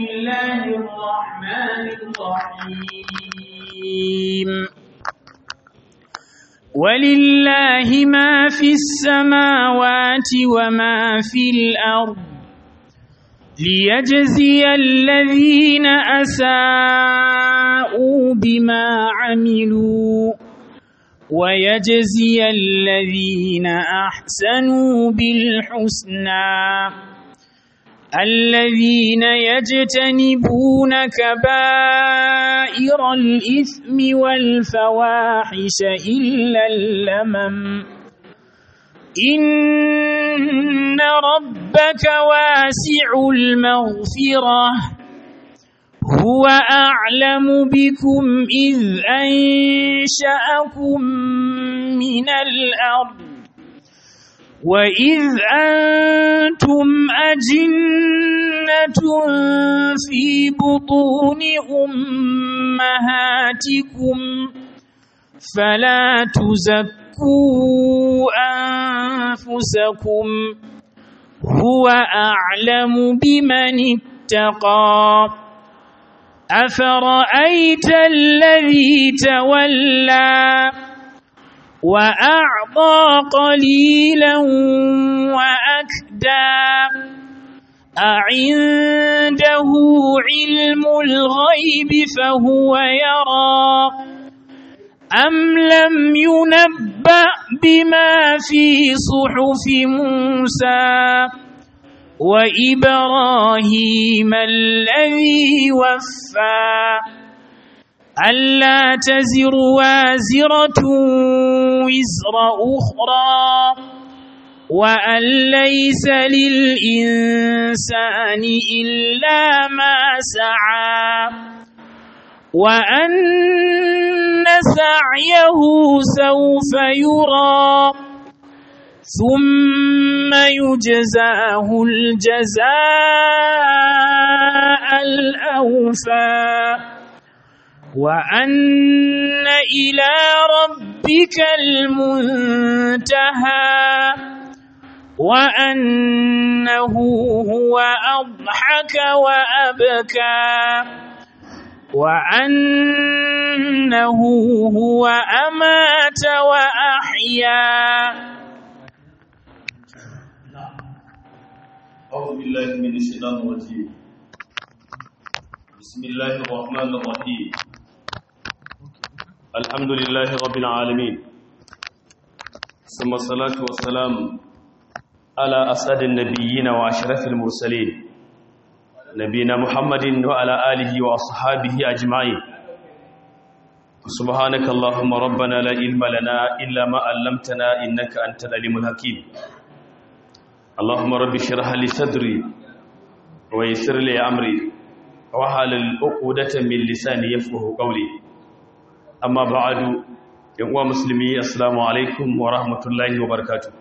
الله الرحمن الرحيم ولله ما في السماوات وما في الأرض ليجزي الذين أساءوا بما عملوا ويجزي الذين أحسنوا بالحسنى الذين يجتنبون كبائر الإثم والفواحش إلا اللمم إن ربك واسع المغفرة هو أعلم بكم إذ أنشأكم من الأرض وإذ أنتم أجنة في بطون أمهاتكم فلا تزكوا أنفسكم هو أعلم بمن اتقى أفرأيت الذي تولى وأعطى قليلا وأكدى أعنده علم الغيب فهو يرى أم لم ينبأ بما في صحف موسى وإبراهيم الذي وفى ألا تزر وازرة وزر أخرى وأن ليس للإنسان إلا ما سعى وأن سعيه سوف يرى ثم يجزاه الجزاء الأوفى وأن إلى ربك المنتهى وأنه هو أضحك وأبكى وأنه هو أمات وأحيا أعوذ بالله من الشيطان الرجيم بسم الله الرحمن الرحيم الحمد لله رب العالمين ثم الصلاة والسلام على أسعد النبيين وأشرف المرسلين نبينا محمد وعلى آله وأصحابه أجمعين سبحانك اللهم ربنا لا علم لنا إلا ما علمتنا إنك أنت العليم الحكيم اللهم رب اشرح لي صدري ويسر لي امري واحلل عقدة من لساني يفقهوا قولي اما بعد يا مسلمي السلام عليكم ورحمه الله وبركاته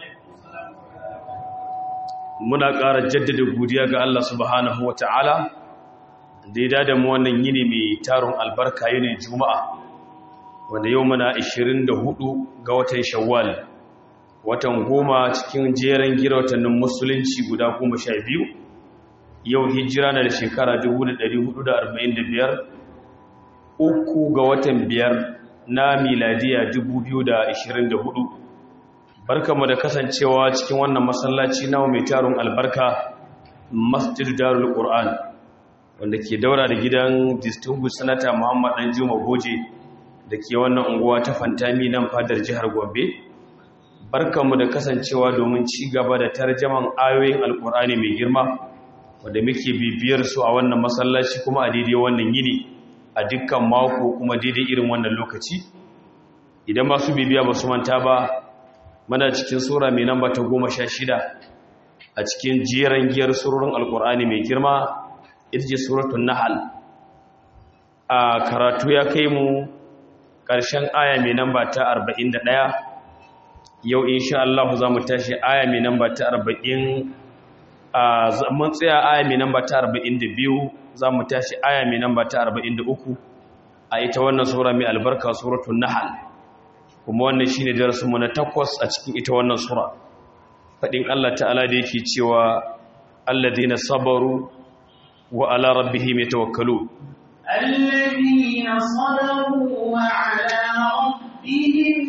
muna ƙara jaddada godiya ga Allah subhanahu wataala da ya dada mu wannan yini mai tarun albarka yini juma'a wanda yau muna 24 ga watan shawwal watan goma cikin jeren gira watannin musulunci guda goma sha biyu yau hijira na da shekara 1445 uku ga watan biyar na miladiya 2024 barkamu da kasancewa cikin wannan masallaci na mai taron albarka masjid darul qur'an wanda ke daura da gidan distinguished senator muhammad danjuma goje da ke wannan unguwa ta fantami nan fadar jihar gombe barkanmu da kasancewa domin ci gaba da tarjaman ayoyin alkur'ani mai girma wanda muke bibiyar su a wannan masallaci kuma a daidai wannan yini a dukkan mako kuma daidai irin wannan lokaci idan masu bibiya ba su manta ba muna cikin sura mai namba ta goma sha shida a cikin jeran giyar surorin alkur'ani mai girma ita ce suratun nahal a karatu ya kai mu ƙarshen aya mai namba ta arba'in da ɗaya yau insha Allah za mu tashi aya mai namba ta 40 a mun tsaya aya mai namba ta 42 za mu tashi aya mai namba ta 43 a ita wannan sura mai albarka suratul nahl kuma wannan shine darasin mu na takwas a cikin ita wannan sura fadin Allah ta'ala da yake cewa alladhina sabaru wa ala rabbihim yatawakkalun الذين صبروا وعلى ربهم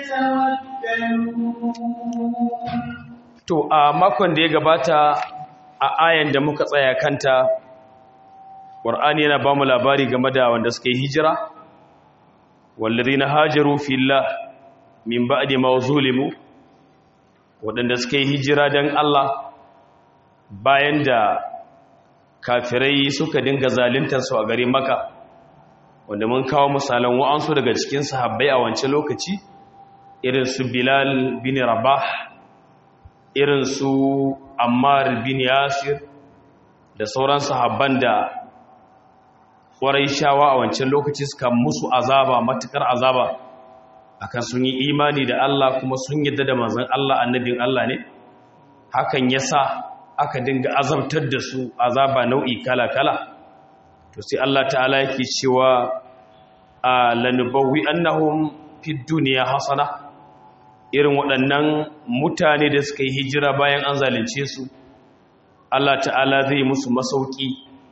يتوكلون to a makon da ya gabata a ayan da muka tsaya kanta Qur'ani yana ba mu labari game da wanda suka yi hijira wallazina hajaru fillah min ba'di ma zulimu wadanda suka yi hijira dan Allah bayan da kafirai suka dinga zaluntar su a garin Makka wanda mun kawo misalan wa'ansu daga cikin sahabbai a wancan lokaci irin su Bilal bin Rabah irin su Ammar bin Yasir da sauran sahabban da ƙwarai shawa a wancan lokaci suka musu azaba matukar azaba akan sun yi imani da Allah kuma sun yadda da manzon Allah annabin Allah ne hakan yasa aka dinga azabtar da su azaba nau'i kala-kala to sai Allah ta'ala yake cewa a lanubawi annahum fid dunya hasana irin waɗannan mutane da suka yi hijira bayan an zalunce su Allah ta'ala zai musu masauki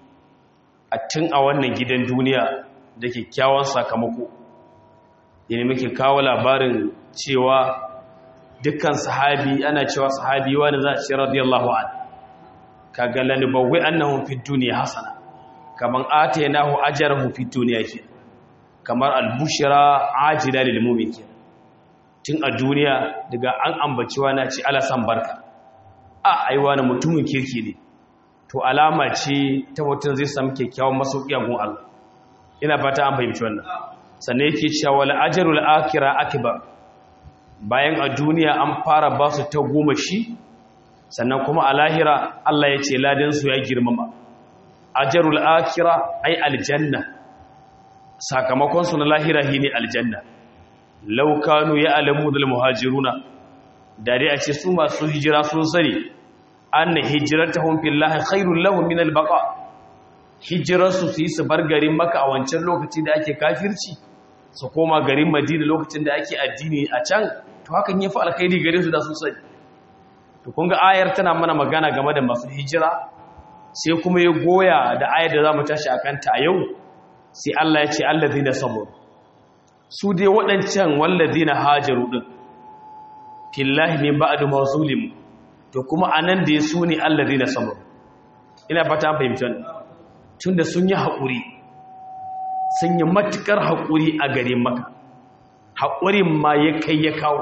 a tun a wannan gidan duniya da kyakkyawan sakamako yana muke kawo labarin cewa dukkan sahabi ana cewa sahabi wani za a ce radiyallahu an kaga lanubawai annahum fid dunya hasana kaman atainahu ajrahu fid dunya ke kamar albushra ajila lil mu'min ke tun a duniya daga an ambaci wani ce ala san barka a aiwa na mutumin kirki ne to alama ce ta mutum zai samu kyakkyawan masauki a gun Allah ina fata an fahimci wannan sannan yake cewa wal ajrul akhirah akbar bayan a duniya an fara ba su ta goma shi sannan kuma a lahira Allah ya ce ladan su ya girmama ajrul akhirah ai aljanna sakamakon su na lahira shine aljanna law kanu ya'lamu dal muhajiruna da dai a ce su masu hijira sun sani anna hijratuhum fillahi khairul lahum min albaqa hijrarsu su yi su bar garin maka a wancan lokaci da ake kafirci su koma garin madina lokacin da ake addini a can to hakan ya fi alkhairi gare su da sun sani to kun ga ayar tana mana magana game da masu hijira sai kuma ya goya da ayar da za mu tashi a kanta a yau sai Allah ya ce allazina sabur su dai waɗancan wallazina hajaru din fillahi min ba'du mawzulim to kuma anan da ya su ne allazina sabur ina fata fahimci wannan tunda sun yi haƙuri sun yi matuƙar haƙuri a gare maka haƙurin ma ya kai ya kawo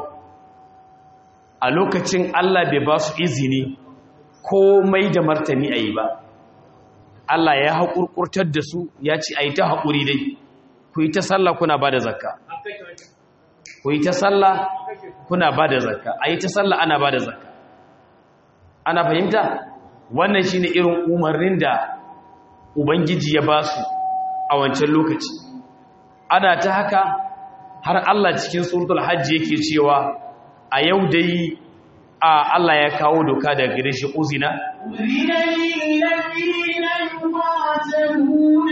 a lokacin Allah bai ba su izini komai da martani a yi ba Allah ya haƙurƙurtar da su ya ce a yi ta haƙuri dai ku yi ta sallah kuna ba da zakka ku yi ta sallah kuna ba da zakka a yi ta sallah ana ba da zakka ana fahimta wannan shi ne irin umarnin da ubangiji ya ba su a wancan lokaci ana ta haka har Allah cikin suratul hajji yake cewa a yau dai a Allah ya kawo doka daga gare shi uzina أذن للذين يقاتلون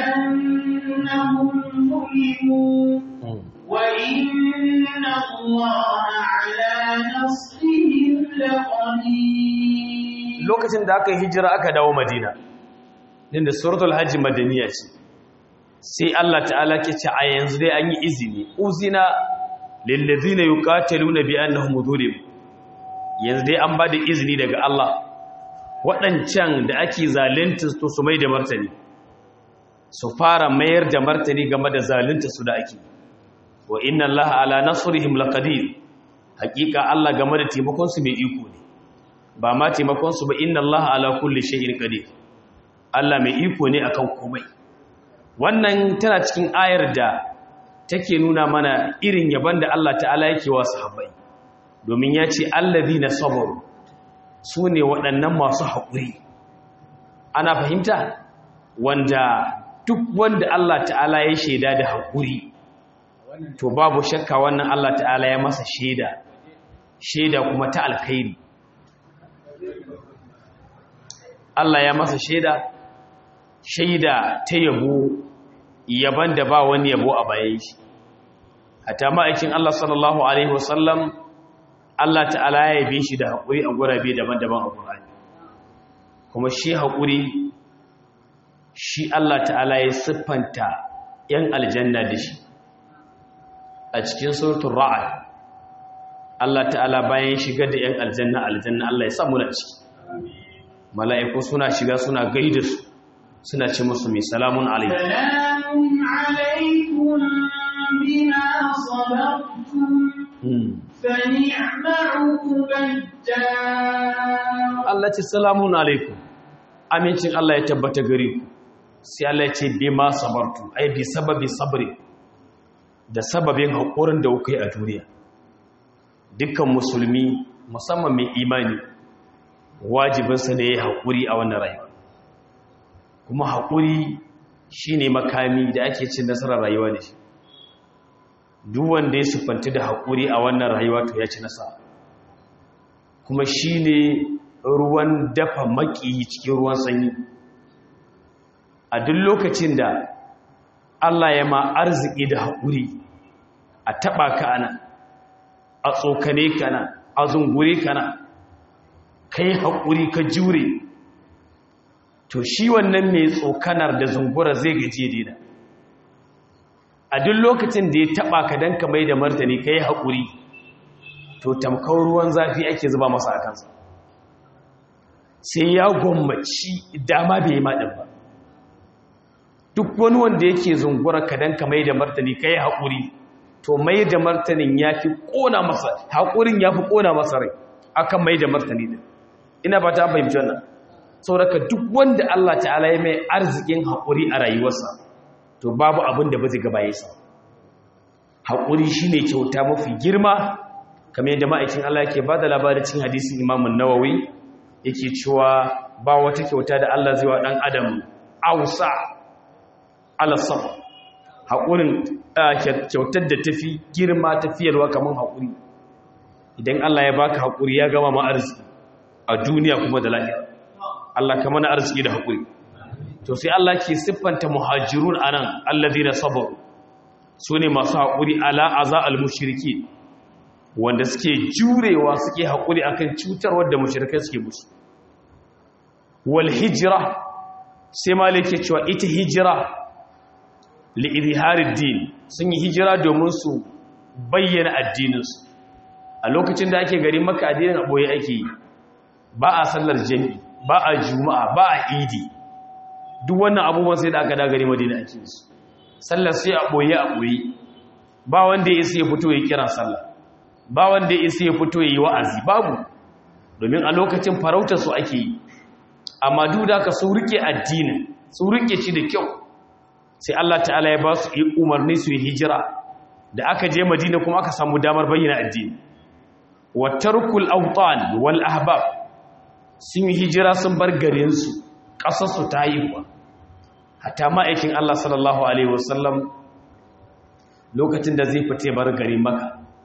بأنهم ظلموا وإن الله على نصرهم لقدير lokacin da aka yi hijira aka dawo madina din da suratul hajji madaniya ce sai Allah ta'ala ke ce a yanzu dai an yi izini uzina lillazina yuqataluna bi annahum zulim yanzu dai an bada izini daga Allah waɗancan da ake zalunta to su mai da martani su fara mayar da martani game da zalunta su da ake wa inna Allah ala nasrihim laqadir hakika Allah game da taimakon su mai iko ne ba ma taimakon su ba inna Allah ala kulli shay'in qadir Allah mai iko ne akan komai wannan tana cikin ayar da take nuna mana irin yaban da Allah ta'ala yake wa sahabbai domin ya ce allazina sabaru su ne waɗannan masu haƙuri ana fahimta wanda duk wanda Allah ta'ala ya shaida da haƙuri to babu shakka wannan Allah ta'ala ya masa shaida shaida kuma ta alkhairi Allah ya masa shaida shaida ta yabo yaban da ba wani yabo a bayan shi hatta ma'aikin Allah sallallahu alaihi wasallam Allah ta'ala ya yabe shi da haƙuri a gurabe daban-daban a Qur'ani kuma shi haƙuri shi Allah ta'ala ya siffanta ‘yan aljanna da shi a cikin sautin ra'ad Allah ta'ala bayan shiga da ‘yan aljanna aljanna Allah ya samu na ciki mala'iku suna shiga suna gaida su suna ce musu mai salamun alaikum salamun alaikum bima sabartum fa ni'ma'u Allah ce salamun alaikum amincin Allah ya tabbata gare ku sai Allah ya ce bima sabartum ai bi sababi sabri da sababin haƙurin da kuka yi a duniya dukkan musulmi musamman mai imani wajibinsa ne ya haƙuri a wannan rayuwa kuma haƙuri shi ne makami da ake cin nasarar rayuwa da shi duk wanda ya siffanti da haƙuri a wannan rayuwa to ya ci nasara kuma shi ne ruwan dafa maƙiyi cikin ruwan sanyi a duk lokacin da Allah ya ma arziki da haƙuri a taɓa ka ana a tsokane ka na a zungure ka na ka yi haƙuri ka jure to shi wannan mai tsokanar da zungura zai gaje dina a duk lokacin da ya taɓa ka don ka mai da martani ka yi haƙuri to tamkar ruwan zafi ake zuba masa a kansa sai ya gwammaci dama bai yi maɗin ba duk wani wanda yake zungura ka don ka mai da martani ka yi haƙuri to mai da martanin ya fi ƙona masa haƙurin ya fi ƙona masa rai akan mai da martani din ina ba ta fahimci wannan sauraka duk wanda Allah ta'ala ya mai arzikin haƙuri a rayuwarsa to babu abin da ba zai gaba yasa haƙuri shine kyauta mafi girma kamar yadda ma'aikin Allah yake ba da labarin cin hadisin Imam Nawawi yake cewa ba wata kyauta da Allah zai wa dan adam ausa ala sabr haƙurin kyautar da tafi girma tafiyarwa kamar haƙuri idan Allah ya baka haƙuri ya gama ma arziki a duniya kuma da lahira Allah ka mana arziki da haƙuri to sai Allah ke siffanta muhajirun anan alladhina sabaru sune masu haƙuri ala aza almushriki wanda suke jurewa suke haƙuri akan cutarwar da mushrikai suke musu wal hijra sai malike cewa ita hijira li izharid din sun yi hijira domin su bayyana addininsu a lokacin da ake gari maka addinin a boye ake yi ba a sallar jami'i ba a juma'a ba a idi duk wannan abubuwan sai da aka dagare madina ake su sallar sai a boye a boye ba wanda ya isa ya fito ya kira sallah ba wanda ya isa ya fito ya yi wa'azi babu domin a lokacin farautar su ake yi amma duk da aka su rike addinin su rike shi da kyau sai Allah ta'ala ya ba su umarni su yi hijira da aka je madina kuma aka samu damar bayyana addini wa tarkul awtan wal ahbab sun yi hijira sun bar garinsu ƙasarsu ta yi kuwa hata ma'aikin Allah sallallahu Alaihi wasallam lokacin da zai fite bar gari maka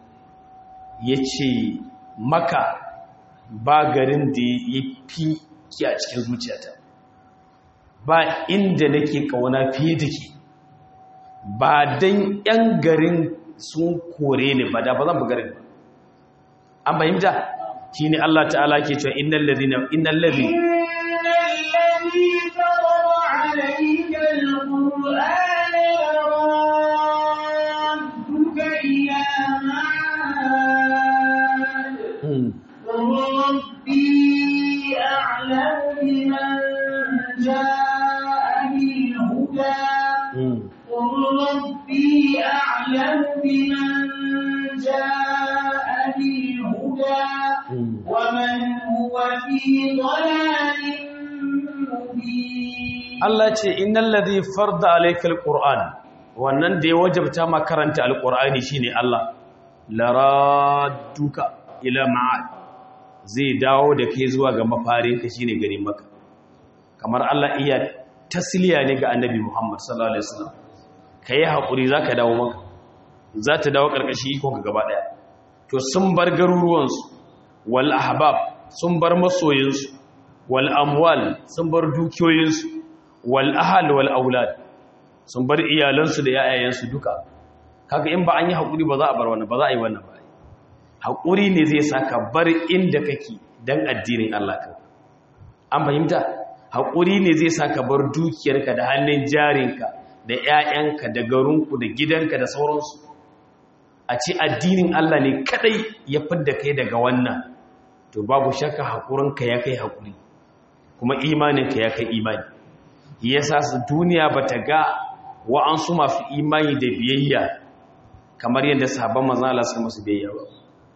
ya ce maka ba garin da ya fi ki a cikin zuciyata ba inda nake ƙauna fiye da ke ba don 'yan garin sun kore ne ba da ba zan garin ba an fahimta shi ne Allah ta'ala ke cewa innal ladhina innal ladhi innal ladhi farada alayka alqur'ana yaradduka ila ma'ad rabbi a'lamu biman jaa'a bil huda rabbi a'lamu biman jaa'a bil huda ومن هو في ضلال مبين Allah ce innal ladhi farda alayka alquran wannan da ya wajabta ma karanta alqurani shine Allah laraduka ila ma'ad zai dawo da kai zuwa ga mafarinka shine garin maka kamar Allah iya tasliya ne ga annabi Muhammad sallallahu alaihi wasallam kai hakuri zaka dawo maka za ta dawo karkashi iko ka gaba daya to sun bar garuruwansu wal ahbab sun bar masoyinsu wal amwal sun bar dukiyoyinsu wal ahal wal aulad sun bar iyalansu da yayayensu duka kaga in ba an yi hakuri ba za a bar wannan ba za a yi wannan ba hakuri ne zai saka bar inda kake dan addinin Allah ka an fahimta haƙuri ne zai sa ka bar dukiyarka da hannun jarinka da 'ya'yanka da garinku da gidanka da sauransu a ce addinin Allah ne kadai ya fidda kai daga wannan to babu shakka haƙurinka ya kai haƙuri kuma imaninka ya kai imani yasa su duniya bata ga wa'ansu masu imani da biyayya kamar yadda sahabban manzon Allah suka masu biyayya ba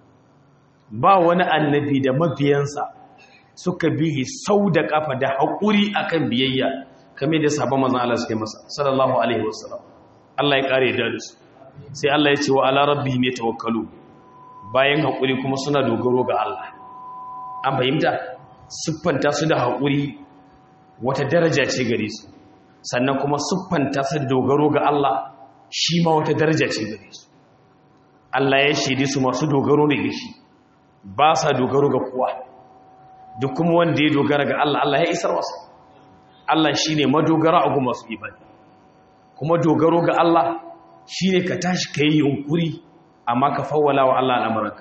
ba wani annabi da mabiyansa suka bihi sau da kafa da haƙuri akan biyayya kamar yadda sahabban manzon Allah suka masa sallallahu alaihi wasallam Allah ya kare da su sai Allah ya ce wa ala rabbihim yatawakkalu bayan haƙuri kuma suna dogaro ga Allah an fahimta siffanta su da haƙuri wata daraja ce gare su sannan kuma siffanta su da dogaro ga Allah shi ma wata daraja ce gare su Allah ya shaidi su masu dogaro ne ga shi ba sa dogaro ga kowa duk kuma wanda ya dogara ga Allah Allah ya isar masa Allah shine madogara a masu ibadi kuma dogaro ga Allah shine ka tashi kai yunkuri amma ka fawwala wa Allah al'amuranka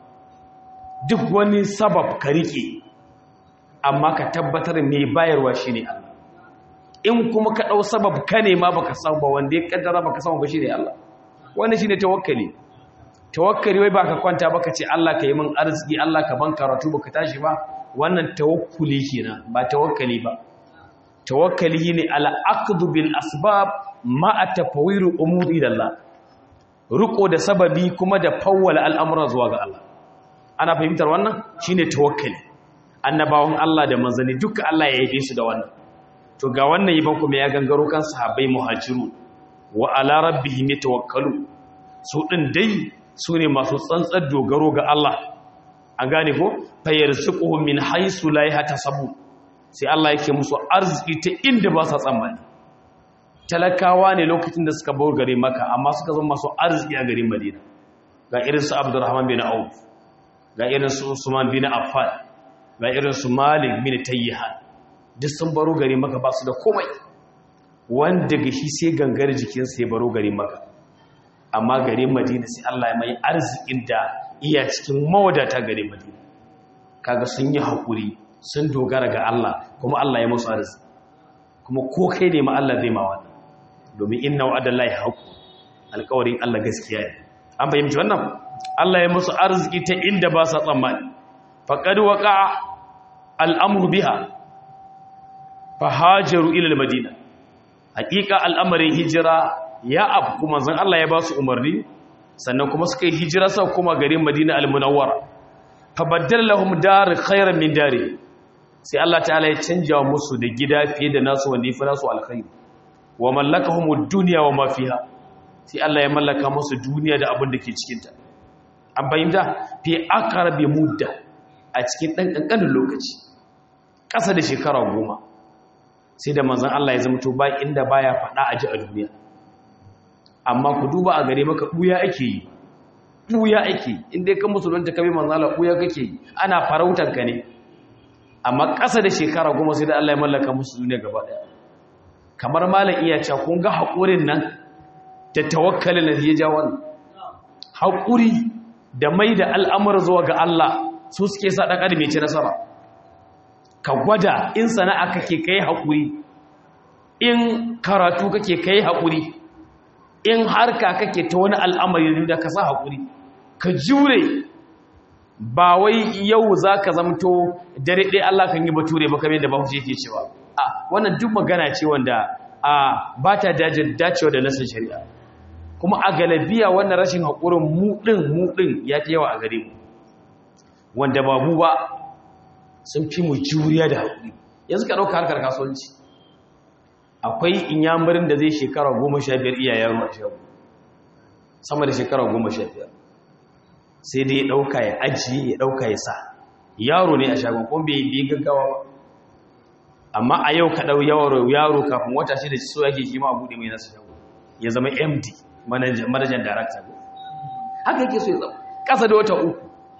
duk wani sabab ka rike amma ka tabbatar mai bayarwa shine Allah in kuma ka dau sabab ka ne ma baka samu ba wanda ya kaddara baka samu ba shine Allah wannan shine tawakkali tawakkali wai baka kwanta baka ce Allah ka yi min arziki Allah ka ban karatu baka tashi ba wannan tawakkuli kenan ba tawakkali ba tawakkali ne ala aqdu bil asbab ma atafawiru umuri Allah riko da sababi kuma da fawwala al'amura zuwa ga Allah ana fahimtar wannan shine tawakkali annabawan Allah da manzanni duka Allah ya yabe su da wannan to ga wannan yabon kuma ya gangaro kan sahabbai muhajiru wa ala rabbihim yatawakkalu su din dai su ne masu tsantsar dogaro ga Allah an gane ko fayarzuquhum min haythu la yahtasabu sai Allah yake musu arziki ta inda ba sa tsammani talakawa ne lokacin da suka bar gare maka amma suka zama masu arziki a garin Madina ga irin su Abdurrahman bin Auf ga irin su Usman bin Affan ga irin su Malik bin Tayyihan duk sun baro gare maka ba su da komai wanda ga shi sai gangar jikinsa ya baro gare maka amma garin Madina sai Allah ya mai arzikin da iya cikin mawadata garin Madina kaga sun yi hakuri sun dogara ga Allah kuma Allah ya musu arziki kuma ko kai ne ma Allah zai ma wannan domin inna wa'adallahi haqq alƙawarin Allah gaskiya ne an fahimci wannan Allah ya musu arziki ta inda ba sa tsammani faqad waqa al'amru biha fahajaru ila al-madina haqiqa al'amarin hijira ya abu kuma zan Allah ya ba su umarni sannan kuma suka yi hijira sau kuma garin Madina al-Munawwara fabaddal lahum dar khairan min dari sai Allah ta'ala ya canja musu da gida fiye da nasu wanda yafi nasu alkhairi wa mallakahum ad-dunya wa ma fiha sai Allah ya mallaka musu duniya da abin da ke cikin ta an bayyana fi aqrabi mudda a cikin dan kankanin lokaci ƙasa da shekara goma sai da manzon Allah ya zama to ba inda baya faɗa a ji a duniya amma ku duba a gare maka ɓuya ake yi ɓuya ake inda ya kan musulunta kame manzala ɓuya kake yi ana farautar ka ne amma ƙasa da shekara goma sai da Allah ya mallaka musu duniya gaba ɗaya kamar malam iya cewa kun ga haƙurin nan da tawakkalin da ya ja wannan haƙuri da mai da al'amur zuwa ga Allah su suke sa ɗan adam ya ci nasara ka gwada in sana'a kake kai haƙuri in karatu kake kai haƙuri in harka kake ta wani al'amari da ka sa haƙuri ka jure ba wai yau za ka zamto dare ɗaya Allah kan yi bature ba kamar da ba yake cewa a wannan duk magana ce wanda a ba ta dacewa da nasin shari'a kuma a galabiya wannan rashin haƙurin muɗin muɗin ya fi yawa a gare mu wanda ba mu ba sun fi mu juriya da haƙuri yanzu ka ɗauka harkar kasuwanci akwai inyamurin da zai shekara goma sha biyar iya yaro a shago sama da shekara goma sha biyar sai dai ya ɗauka ya ajiye ya ɗauka ya sa yaro ne a shagon kuma bai yi gaggawa ba amma a yau ka ɗau yaro kafin wata shi da so yake kima a buɗe mai nasu shago ya zama md manajan darakta haka yake so ya zama ƙasa da wata uku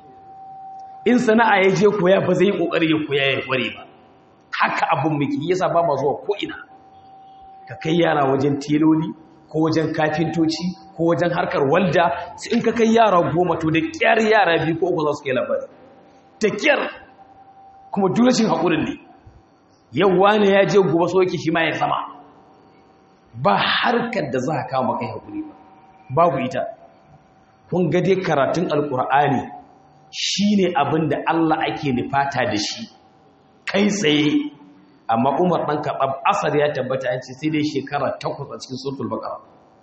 in sana'a ya je koya ba zai yi ƙoƙari ya koya ya kware ba haka abin muke yasa ba ma zuwa ko'ina ka kai yara wajen teloli ko wajen kafintoci ko wajen harkar walda sai in ka kai yara goma to da kyar yara biyu ko uku za su kai labari da kyar kuma durashin haƙurin ne yau wani ya je gobe so yake shi ma ya sama ba harkar da za ka kawo maka haƙuri ba babu ita kun ga dai karatun alƙur'ani shi ne abin da Allah ake nufata da shi kai tsaye amma umar ɗan kaɓab asar ya tabbata yanci sai dai shekara takwas a cikin sultul bakara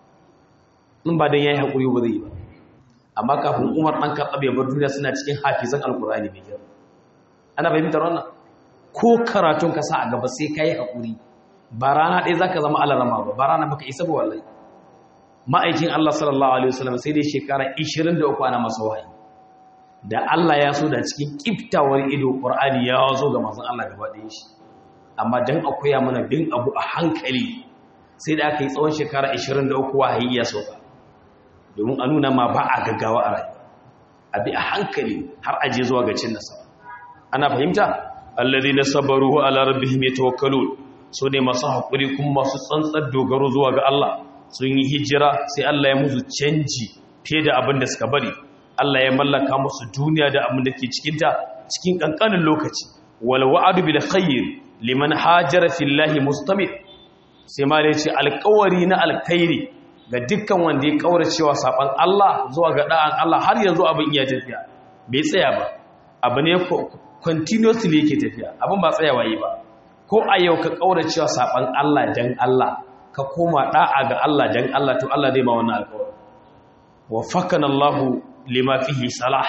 in ba don ya yi haƙuri ba zai yi ba amma kafin umar ɗan kaɓab ya bar duniya suna cikin hafizan alƙur'ani mai kyau ana fahimtar wannan ko karatun ka sa a gaba sai ka yi haƙuri ba rana ɗaya za ka zama alarama ba ba rana baka isa ba wallahi ma'aikin Allah sallallahu alaihi wasallam sai dai shekara 23 ana masa wahayi da Allah ya so da cikin kiftawar ido Qur'ani ya zo ga manzon Allah gaba ɗayan shi amma dan akoya mana bin abu a hankali sai da aka yi tsawon shekara 23 wahayi ya sauka domin a nuna ma ba a gaggawa a rayuwa a bi a hankali har aje zuwa ga cin nasara ana fahimta alladhina sabaru ala rabbihim yatawakkalun so ne masu haƙuri kuma masu tsantsar dogaro zuwa ga Allah sun yi hijira sai Allah ya musu canji fiye da abin da suka bari Allah ya mallaka musu duniya da abin da ke cikinta cikin ƙanƙanin lokaci wal wa'adu bil khair liman hajara fillahi mustamid sai ma dai ce alƙawari na alkhairi ga dukkan wanda ya kaura cewa saban Allah zuwa ga da'an Allah har yanzu abin iya tafiya bai tsaya ba abu ne continuously yake tafiya abin ba tsayawa yi ba ko a yau ka kaura cewa saban Allah dan Allah ka koma da'a ga Allah dan Allah to Allah zai ma wannan alƙawari wa fakana Allah lima fihi salah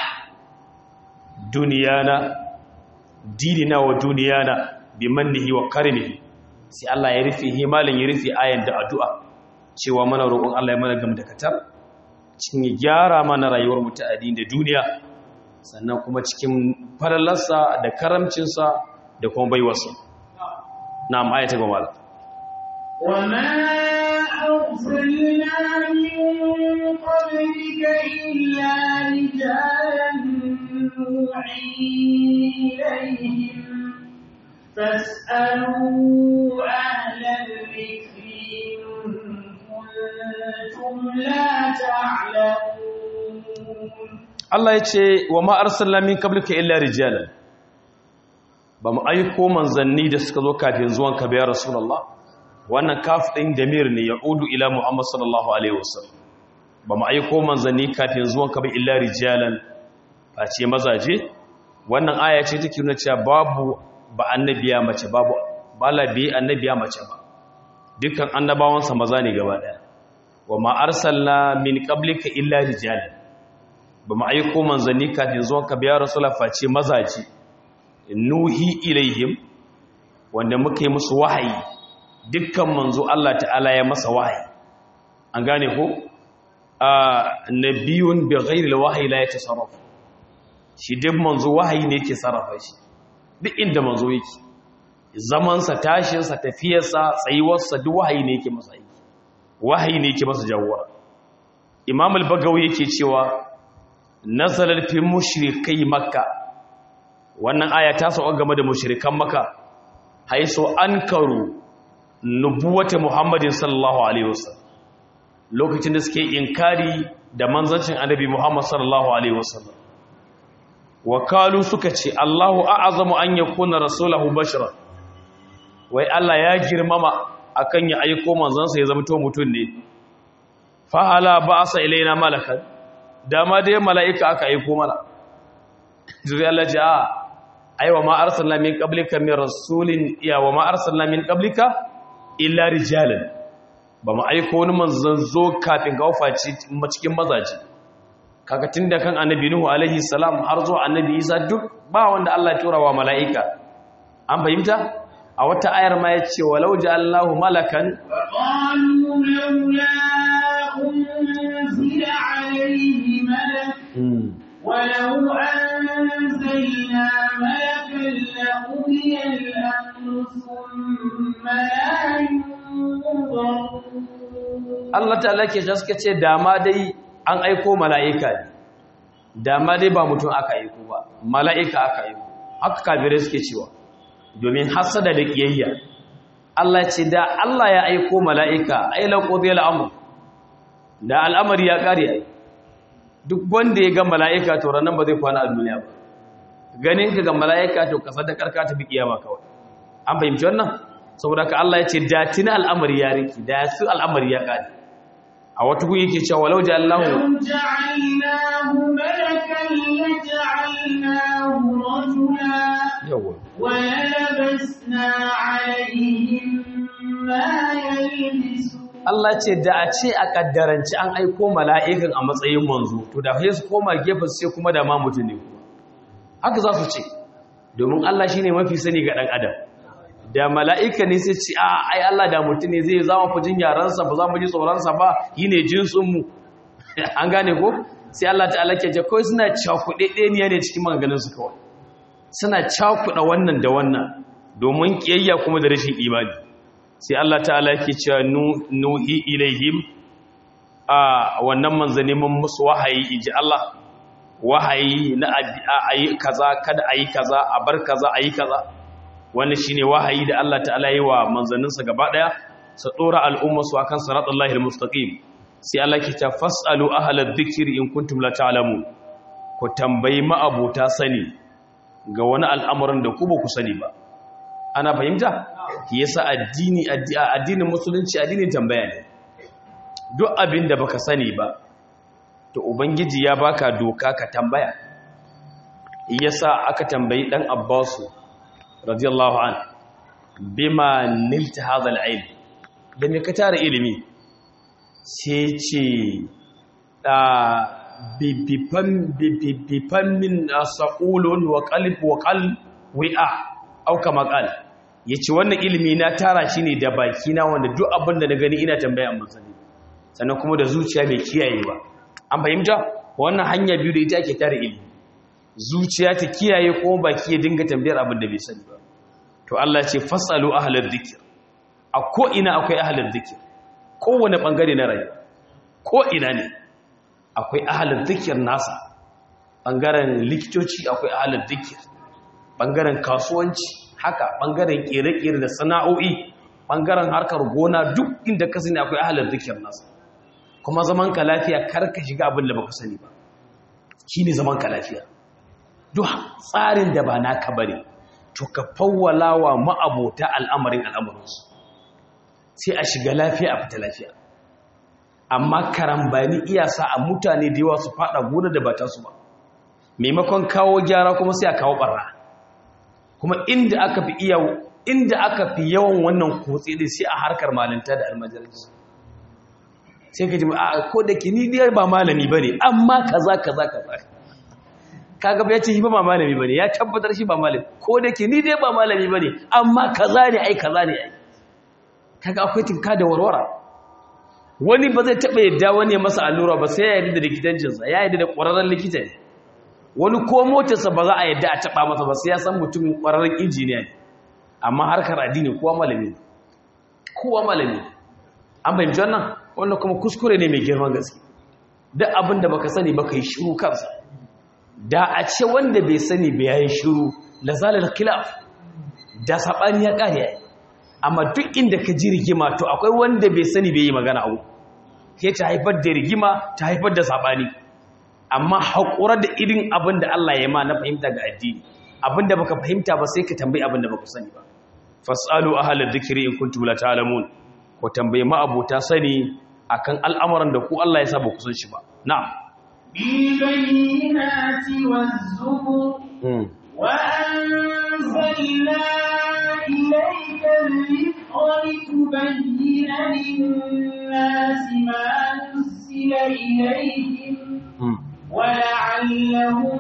duniyana dinina wa duniyana bi mannihi wa karimihi sai Allah ya rufe himalin ya rufe ayan da addu'a cewa mana roƙon Allah ya mana gamdakatar cikin gyara mana rayuwar mu ta addini da duniya sannan kuma cikin falalarsa da karamcinsa da kuma baiwarsa na'am ayata gaba mala وما أرسلنا من قبلك إلا رجالا نوحي إليهم فاسألوا أهل الذكر إن كنتم لا تعلمون Allah ya ce wa ma arsalna min qablika illa rijalan ba mu aiko manzanni da suka zo kafin zuwan ka ya rasulullah wannan kaf din damir ne ya udu ila muhammad sallallahu alaihi wasallam ba mu aiko manzanni kafin zuwan ka ba illa rijalan ba ce mazaje wannan aya ce take nuna cewa babu ba annabiya mace babu bala bi annabiya mace ba dukkan annabawansa maza ne gaba daya wa ma arsalna min qablika illa rijalan ba mu aiko manzanni kafin zuwan ka biya rasula face mazaji nuhi ilaihim wanda muka yi musu wahayi dukkan manzo Allah ta'ala ya masa wahayi an gane ko a nabiyun bi ghairi alwahyi la yatasarraf shi duk manzo wahayi ne yake sarrafa shi duk inda manzo yake zaman sa tashin sa tafiyar sa tsayuwar sa duk wahayi ne yake masa aiki wahayi ne yake masa jawwara imam al-bagawi yake cewa nazalar fi mushrikai makka wannan aya ta sauka game da mushrikan makka haiso ankaru nubuwata muhammadin sallallahu alaihi wasallam lokacin da suke inkari da manzancin annabi muhammad sallallahu alaihi wasallam wakalu suka ce allahu a'azamu an yakuna rasulahu bashara wai allah ya girmama akan ya aiko manzansa ya zama to mutum ne fa hala ba'asa ilaina malakan dama dai mala'ika aka aiko mana zuri Allah ce a aiwa ma arsalna min qablika min rasulin iya wa ma arsalna min qablika illa rijalan ba mu aiko wani manzon zo kafin ga wafaci cikin mazaji kaga tunda kan annabi nuhu alaihi salam har zuwa annabi isa duk ba wanda Allah ya tura wa mala'ika an fahimta a wata ayar ma yace walau ja'alnahu malakan وقالوا لولا أنزل عليه ملك ولو أنزلنا ملكا لقضي الأمر ثم لا ينظرون Allah ta'ala ke suka ce dama dai an aiko mala'ika ne dama dai ba mutum aka aiko ba mala'ika aka aiko haka kafirai suke cewa domin hasada da kiyayya Allah ce da Allah ya aiko mala'ika ai laqodiyal amr da al'amari ya kare ai duk wanda ya ga mala'ika to ranan ba zai kwana a duniya ba ganin ka ga mala'ika to kasa da karka ta bi kiyama kawai an fahimci wannan saboda ka Allah ya ce da tuni al'amari ya riki da su al'amari ya kare a wata gun yake cewa walau ja'alnahu لو جعلناه ملكا لجعلناه رجلا yawa وللبسنا عليهم ما يلبسون Allah ce da a ce a kaddaranci an aiko mala'ikan a matsayin manzo to da sai su koma gefe sai kuma da ma mutum ne kuma haka za su ce domin Allah shine mafi sani ga dan adam da mala'ika ne sai ce a ai Allah da mutum ne zai zama fujin yaransa ba za mu ji tsoronsa ba yi ne jinsin mu an gane ko sai Allah ta'ala ke ce kawai suna cakuɗe ɗaniya ne cikin maganganun su kawai suna cakuɗa wannan da wannan domin kiyayya kuma da rashin imani sai Allah ta'ala yake cewa nuhi ilaihim a wannan manzanni mun musu wahayi inji Allah wahayi na ayi kaza kada ayi kaza a bar kaza ayi kaza wannan shine wahayi da Allah ta'ala yi wa manzanninsa gaba daya su dora al'umma su akan siratullahi almustaqim sai Allah ke ta fasalu ahlal dhikri in kuntum la ta'lamun ku tambayi ma'abuta sani ga wani al'amuran da ku ba ku sani ba ana fahimta yasa addini addinin musulunci addinin tambaya ne duk abin da baka sani ba to ubangiji ya baka doka ka tambaya yasa aka tambayi dan abbasu radiyallahu an bima nilta hadha al-ilm da me ka tara ilimi sai ce da bibifan bibifan min saqulun wa qalb wa qalb wi'a au kama qala yace wannan ilimi na tara shi ne da baki na wanda duk abin da na gani ina tambaya amma sani sannan kuma da zuciya mai kiyayewa an fahimta wannan hanya biyu da ita ake tara ilimi zuciya ta kiyaye ko baki ya dinga tambayar abin da bai sani ba to Allah ce fasalu ahlal dhikr a ko ina akwai ahlal dhikr kowane bangare na rayuwa ko ina ne akwai ahlal dhikr nasa bangaren likitoci akwai ahlal dhikr bangaren kasuwanci haka bangaren kere-kere da sana'o'i bangaren harkar gona duk inda ka sani akwai ahlal dhikr nasa kuma zaman ka lafiya kar ka shiga abin da baka sani ba shine zaman ka lafiya duk tsarin da ba naka bane to ka fawwala wa ma'abota al'amarin al'amuransu sai a shiga lafiya a fita lafiya amma karambani iya sa a mutane da yawa su fada gona da ba ta su ba maimakon kawo gyara kuma sai a kawo barra kuma inda aka fi iya inda aka fi yawan wannan kotse dai sai a harkar malinta da almajalisi sai ka ji a ko da ke ni dai ba malami bane amma kaza kaza kaza kaga ya ce shi ba malami bane ya tabbatar shi ba malami ko da ke ni dai ba malami bane amma kaza ne ai kaza ne ai kaga akwai tinka da warwara wani ba zai taba yadda wani masa allura ba sai ya yarda da likitancinsa ya yarda da ƙwararren likita ne wani ko motarsa ba za a yadda a taba masa ba sai ya san mutumin ƙwararren injiniya ne amma harkar addini kowa malami ne kowa malami ne an fahimci wannan wannan kuma kuskure ne mai girman gaske duk abin da baka sani baka yi shiru kansa da a ce wanda bai sani bai yayin shiru la zalal khilaf da sabani ya kare yayi amma duk inda ka ji rigima to akwai wanda bai sani bai yi magana abu ke ta haifar da rigima ta haifar da sabani amma haƙura da irin abin da Allah ya ma na fahimta ga addini abin da baka fahimta ba sai ka tambayi abin da baka sani ba fasalu ahlal dhikri in kuntum la ta'lamun ko tambayi ma abota sani akan al'amuran da ku Allah ya sa ba ku san shi ba na'am بالبينات والزبر وأنزلنا إليك الذكر لتبين للناس ما نزل إليهم ولعلهم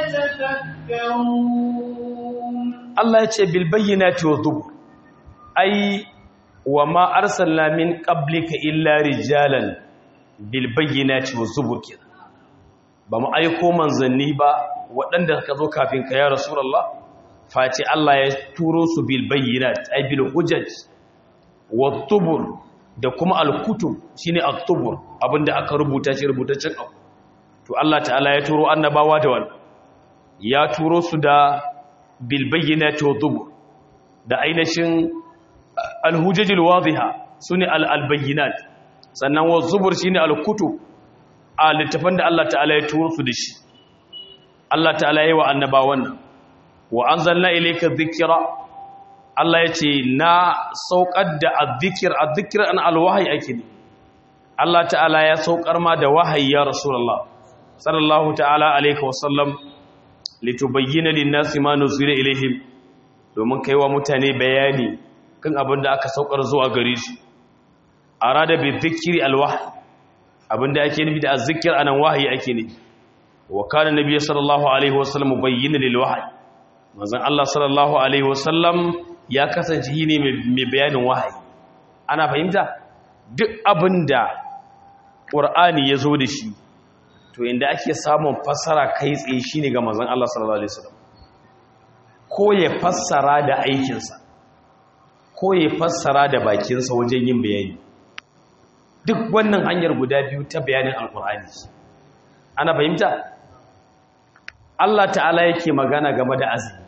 يتفكرون Allah ya ce bilbayyinati wa zubur ai wa ma arsalna min qablika illa rijalan bilbayyinati wa zubur kenan ba mu aiko manzanni ba waɗanda ka zo kafin ka ya rasulullah face Allah ya turo su bilbayyinat ai bil hujaj wa zubur da kuma al-kutub shine at-tubur abinda aka rubuta shi rubutaccen abu to Allah ta'ala ya turo annabawa da wannan ya turo su da bilbayyinati wa zubur da ainihin alhujajil wadiha sune albayyinat sannan wa zubur shine alkutub a littafin da Allah ta'ala ya turo su da shi Allah ta'ala yayi wa annabawan nan wa anzalna ilayka dhikra Allah ya ce na saukar da azzikir azzikir an alwahayi ake ne Allah ta'ala ya saukar ma da wahayi ya rasulullah sallallahu ta'ala alaihi wasallam litubayyana lin-nasi ma nuzila ilaihim domin kaiwa mutane bayani kan abin da aka saukar zuwa gare su arada bi dhikri alwahyi abinda ake nufi da azzikir anan wahayi ake ne wa kana nabiyyu sallallahu alaihi wasallam mubayyana lil wahyi manzon Allah sallallahu alaihi wasallam ya kasance ne mai bayanin wahayi ana fahimta duk abinda qur'ani yazo da shi to inda ake samun fassara kai tsaye shine ga manzon Allah sallallahu alaihi wasallam ko ya fassara da aikinsa ko ya fassara da bakinsa wajen yin bayani duk wannan hanyar guda biyu ta bayanin alkur'ani ana fahimta Allah ta'ala yake magana game da azumi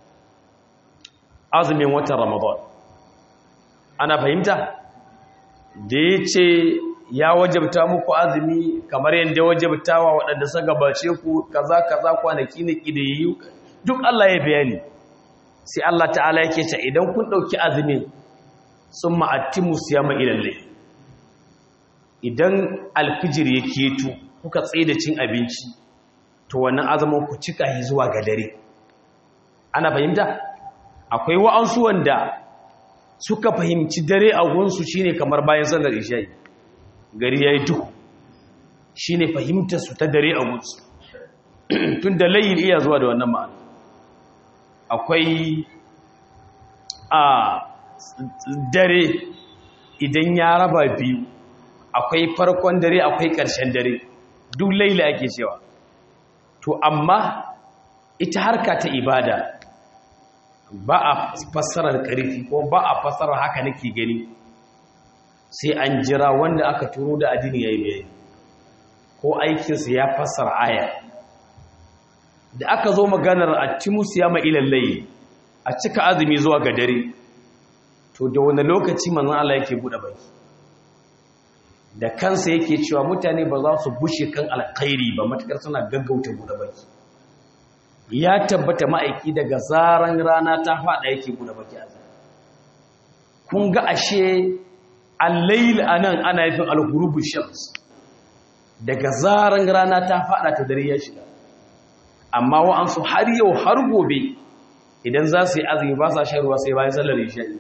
azumin watan ramadan ana fahimta da ya ce ya wajabta muku azumi kamar yadda wajabta wa waɗanda suka gabace ku kaza kaza kwanaki na ƙidayi duk Allah ya bayani sai Allah ta'ala yake ce idan kun ɗauki azumin sun ma'attimu siyama ilallai idan alfijir ya keto kuka tsaye da cin abinci to wannan azumin ku cika shi zuwa ga dare ana fahimta akwai wa'ansu wanda suka fahimci dare a gunsu shine kamar bayan sallar isha'i gari yayi duhu shine fahimtar su ta dare a gunsu tun da layin iya zuwa da wannan ma'ana akwai a dare idan ya raba biyu akwai farkon dare akwai ƙarshen dare duk laila ake cewa to amma ita harka ta ibada ba a fassarar ƙarfi ko ba a fassarar haka nake gani sai an jira wanda aka turo da addini ya yi bayani ko aikinsa ya fassara aya da aka zo maganar a timus ya ma'ilallai a cika azumi zuwa ga dare to da wani lokaci manzan Allah yake buɗe baki da kansa yake cewa mutane ba za su bushe kan alkhairi ba matakar suna gaggauta buɗe baki ya tabbata ma'aiki daga zaran rana ta faɗa yake buɗe baki a kun ga ashe al-layl anan ana yafin al-ghurubu shams daga zaran rana ta faɗa ta dare ya shiga amma wa'ansu har yau har gobe idan za su yi azumi ba sa shan ruwa sai bayan sallar isha'i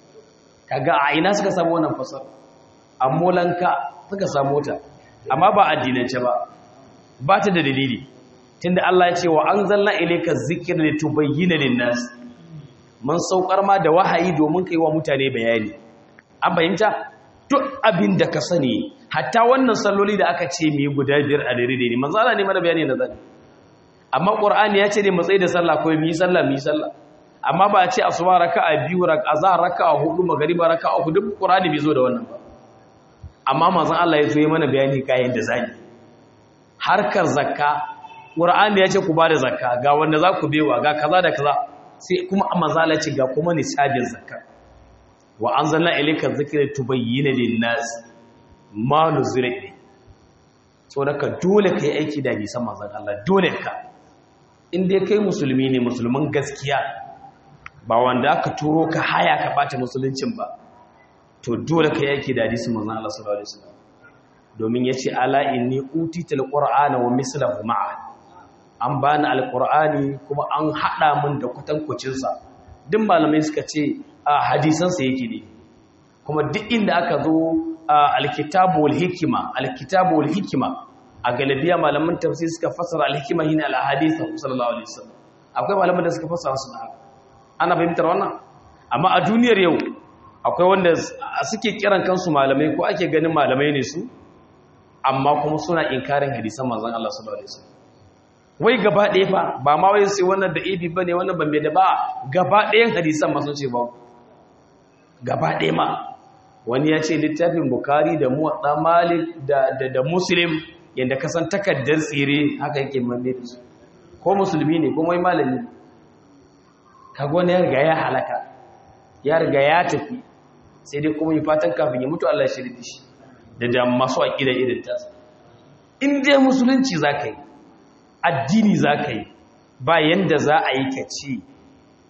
kaga a ina suka samu wannan fasar ammolanka suka samu ta amma ba addinance ba ba ta da dalili tunda Allah ya ce wa anzalna ilayka dhikra litubayyana lin-nas mun saukar ma da wahayi domin kai wa mutane bayani an fahimta duk abin da ka sani hatta wannan salloli da aka ce mu guda biyar a dare ne manzo Allah ne mana bayani na zani amma qur'ani ya ce ne mu tsaye da sallah ko mu yi sallah mu yi sallah amma ba a ce asuba raka'a biyu raka'a azhar raka'a hudu magriba raka'a hudu duk qur'ani bai zo da wannan ba amma manzon Allah ya zo yi mana bayani kayan da zani harkar zakka qur'ani ya ce ku ba da zakka ga wanda za ku bewa ga kaza da kaza sai kuma manzon Allah ya ce ga kuma nisabin zakka wa anzalna ilayka dhikra tubayyana lin-nas ma nuzila ilayk so daga dole kai aiki da bisan manzon Allah dole ka in dai kai musulmi ne musulman gaskiya ba wanda aka turo ka haya ka bata musuluncin ba to dole ka yake da hadisin manzon Allah sallallahu alaihi wasallam domin yace ala inni utitul qur'ana wa mislahu ma'a an bani alqur'ani kuma an hada min da kutankucin sa duk malamai suka ce a hadisan sa yake ne kuma duk inda aka zo alkitabu wal hikma alkitabu wal hikma a galibiya malaman tafsir suka fassara alhikma hina alahadith sallallahu alaihi wasallam akwai malaman da suka fassara su haka ana fahimtar wannan amma a duniyar yau akwai wanda suke kiran kansu malamai ko ake ganin malamai ne su amma kuma suna inkarin hadisan manzon Allah sallallahu alaihi wasallam wai gaba ɗaya fa ba ma wai sai wannan da ibi bane wannan ban da ba gaba ɗayan hadisan ma sun ce ba gaba ɗaya ma wani ya ce littafin bukari da muwadda malik da da, da muslim yanda ka san takaddar tsire haka yake manne da su ko musulmi ne ko mai malami kaga wani ya riga ya halaka ya riga ya tafi sai dai kuma yi fatan kafin ya mutu Allah ya shirya shi da da masu aƙida irin tasa in dai musulunci za ka yi addini za ka yi ba yanda za a yi ka ce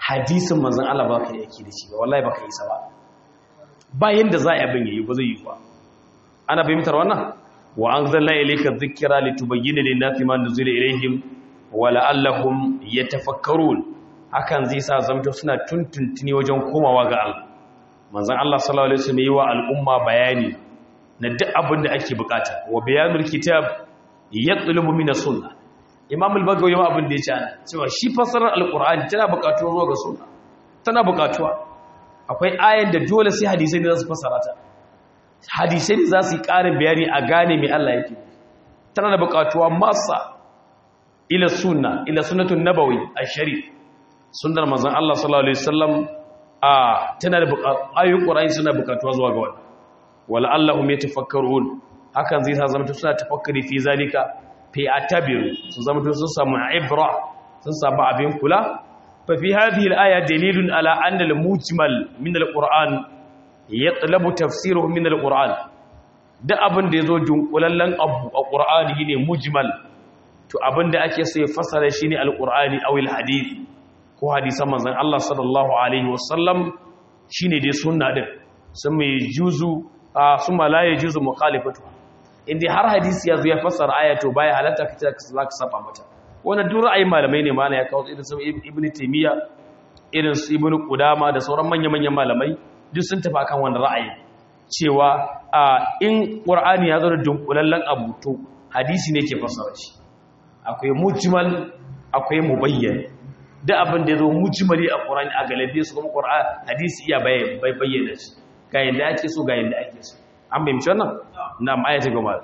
hadisin manzon Allah ba ka yi aiki da shi ba wallahi ba ka yi sa ba bayan da za a abin yayi ba zai yi ba ana fahimtar wannan wa anzalna ilayka dhikra litubayyana lin-nasi ma nuzila ilayhim wa la'allahum yatafakkarun hakan zai sa zamto suna tuntuntuni wajen komawa ga Allah manzon Allah sallallahu alaihi wasallam yi wa al'umma bayani na duk abin da ake bukata wa bayanul kitab yatlubu min as-sunnah imam al-bagawi ma abin da ya ce ana cewa shi fasarar al-qur'ani tana bukatuwa zuwa ga sunna tana bukatuwa akwai ayan da dole sai hadisai ne za su fasara ta hadisai ne za su yi ƙarin bayani a gane mai Allah yake tana da bukatuwa masa ila sunna ila sunnatun nabawi ash-sharif sunnar manzon Allah sallallahu alaihi wasallam a tana da ayoyin qur'ani suna bukatuwa zuwa ga wannan wala allahum yatafakkarun hakan zai sa zama suna tafakkari fi zalika fi atabiru su zama sun samu ibra sun samu abin kula fa fi hadhihi al-aya dalilun ala anna al-mujmal min al-qur'an yatlabu tafsiruhu min al-qur'an da abin da yazo dunkulallen abu a qur'ani ne mujmal to abin da ake so ya fasara shine al-qur'ani aw al-hadith ko hadisan manzon Allah sallallahu alaihi wasallam shine dai sunna din sun mai juzu sun ma la yajuzu mukhalifatu inda har hadisi ya zo ya fassara aya to baya halatta ka ce za ka saba mata wannan duk ra'ayin malamai ne mana ya kawo irin su ibnu taymiya irin su ibnu qudama da sauran manya-manyan malamai duk sun tafi akan wannan ra'ayi cewa in qur'ani ya zo da dunkulallen abu to hadisi ne ke fassara shi akwai mujmal akwai mubayyan duk abin da ya zo mujmali a qur'ani a galabe su kuma qur'ani hadisi iya bayyana shi ga yanda ake so ga yanda ake so an bayyance wannan نعم آية جمال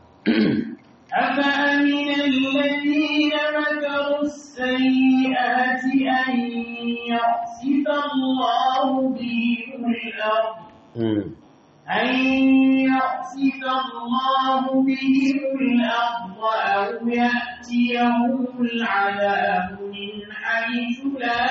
أفأمن الذين مكروا السيئات أن يخسف الله بهم الأرض أن يخسف الله بهم الأرض أو يأتيهم العذاب من حيث لا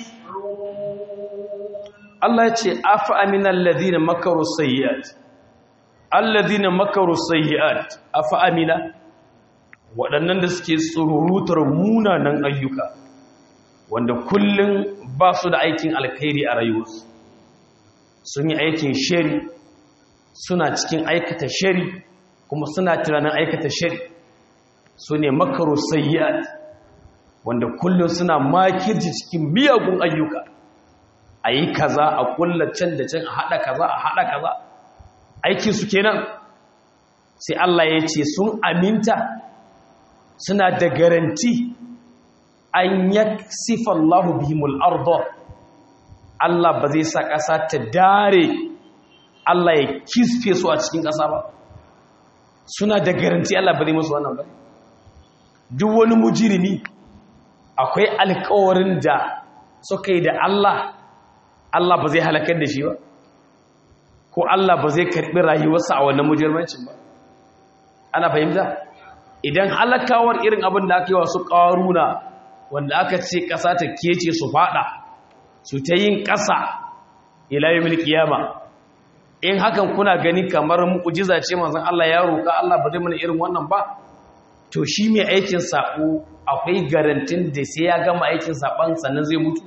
يشعرون الله يقول أفأمن الذين مكروا السيئات alladhina makaru sayyi'at afa amina waɗannan da suke tsururutar munanan ayyuka wanda kullun ba su da aikin alkhairi a rayuwarsu sun yi aikin shari suna cikin aikata shari kuma suna tunanin aikata shari su ne makaru sayyi'at wanda kullun suna makirci cikin miyagun ayyuka a yi kaza a kulla can da can a haɗa kaza a haɗa kaza aikinsu kenan sai Allah ya ce sun aminta suna da garanti an ya sifan lahu bihimul ardo Allah ba zai sa ƙasa ta dare Allah ya kisfe su a cikin ƙasa ba suna da garanti Allah ba zai musu wannan ba duk wani mujirimi akwai alkawarin da suka yi da Allah Allah ba zai halakar da shi ba ko Allah ba zai karɓi rayuwarsa a wannan mujirmancin ba ana fahimta idan halakawar irin abin da aka yi wasu ƙaruna wanda aka ce ƙasa ta kece su faɗa su ta yin ƙasa ilayi milkiyama in hakan kuna gani kamar mu'ujiza ce manzon Allah ya roƙa Allah ba zai mana irin wannan ba to shi mai aikin saƙo akwai garantin da sai ya gama aikin saɓon sannan zai mutu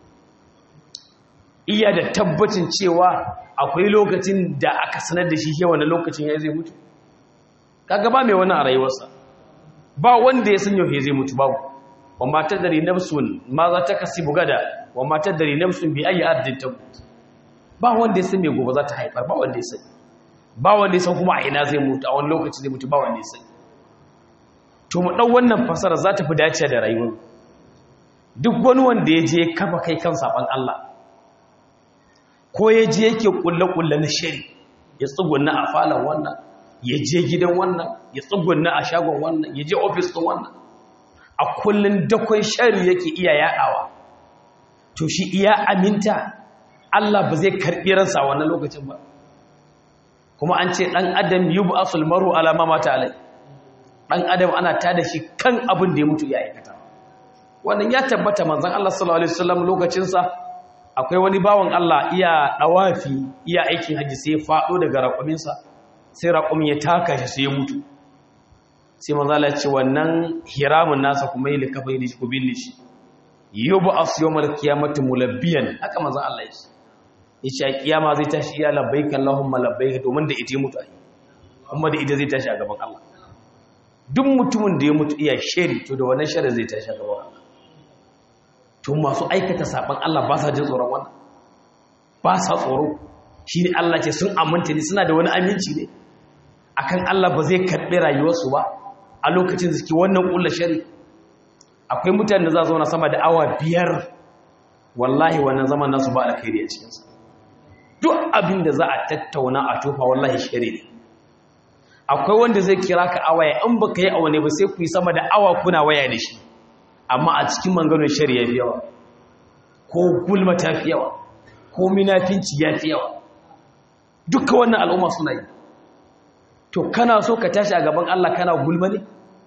iya da tabbacin cewa akwai lokacin da aka sanar da shi yawan lokacin ya zai mutu kaga ba mai wani a rayuwarsa ba wanda ya san yau zai mutu babu wa matar dari nafsun ma za ta kasi bugada wa matar dari nafsun bi ayi ardin ta mutu ba wanda ya san mai gobe za ta haifar ba wanda ya san ba wanda ya san kuma a ina zai mutu a wani lokaci zai mutu ba wanda ya san to mu dau wannan fasara za ta fi dace da rayuwar duk wani wanda ya je kafa kai kan saban Allah ko ya je yake kulle-kulle na shari ya tsugunna a falon wannan ya je gidan wannan ya tsugunna a shagon wannan ya je ofis ɗin wannan a kullum dakon shari yake iya yaɗawa to shi iya aminta Allah ba zai karɓi ransa a wannan lokacin ba kuma an ce ɗan adam yi bu asul maru alama mata alai ɗan adam ana ta da shi kan abin da ya mutu ya aikata wannan ya tabbata manzan Allah sallallahu alaihi wasallam lokacinsa akwai wani bawan Allah iya ɗawafi iya aikin hajji sai ya faɗo daga raƙuminsa sai raƙumin ya taka shi sai ya mutu sai mazala ce wannan hiramun nasa kuma yi likafa yi ku binne shi yub'as yawmal qiyamati mulabbiyan haka manzon Allah ya ce yace a kiyama zai tashi ya labbaik Allahumma labbaik domin da ita mutu ai kuma da ita zai tashi a gaban Allah duk mutumin da ya mutu iya shari to da wannan shari zai tashi a gaban Allah to masu aikata saban Allah ba sa jin tsoron wannan ba sa tsoro shine Allah ce sun aminta ne suna da wani aminci ne akan Allah ba zai karɓi rayuwarsu ba a lokacin suke wannan ƙulla shari akwai mutane da za zauna sama da awa biyar wallahi wannan zaman nasu ba alkhairi a cikinsa duk abin da za a tattauna a tofa wallahi shari ne akwai wanda zai kira ka a waya in baka yi awa ne ba sai ku yi sama da awa kuna waya da shi amma a cikin manganin shari ya fi yawa ko gulma ta fi yawa ko minafinci ya fi yawa duka wannan al'umma suna yi to kana so ka tashi a gaban Allah kana gulma ne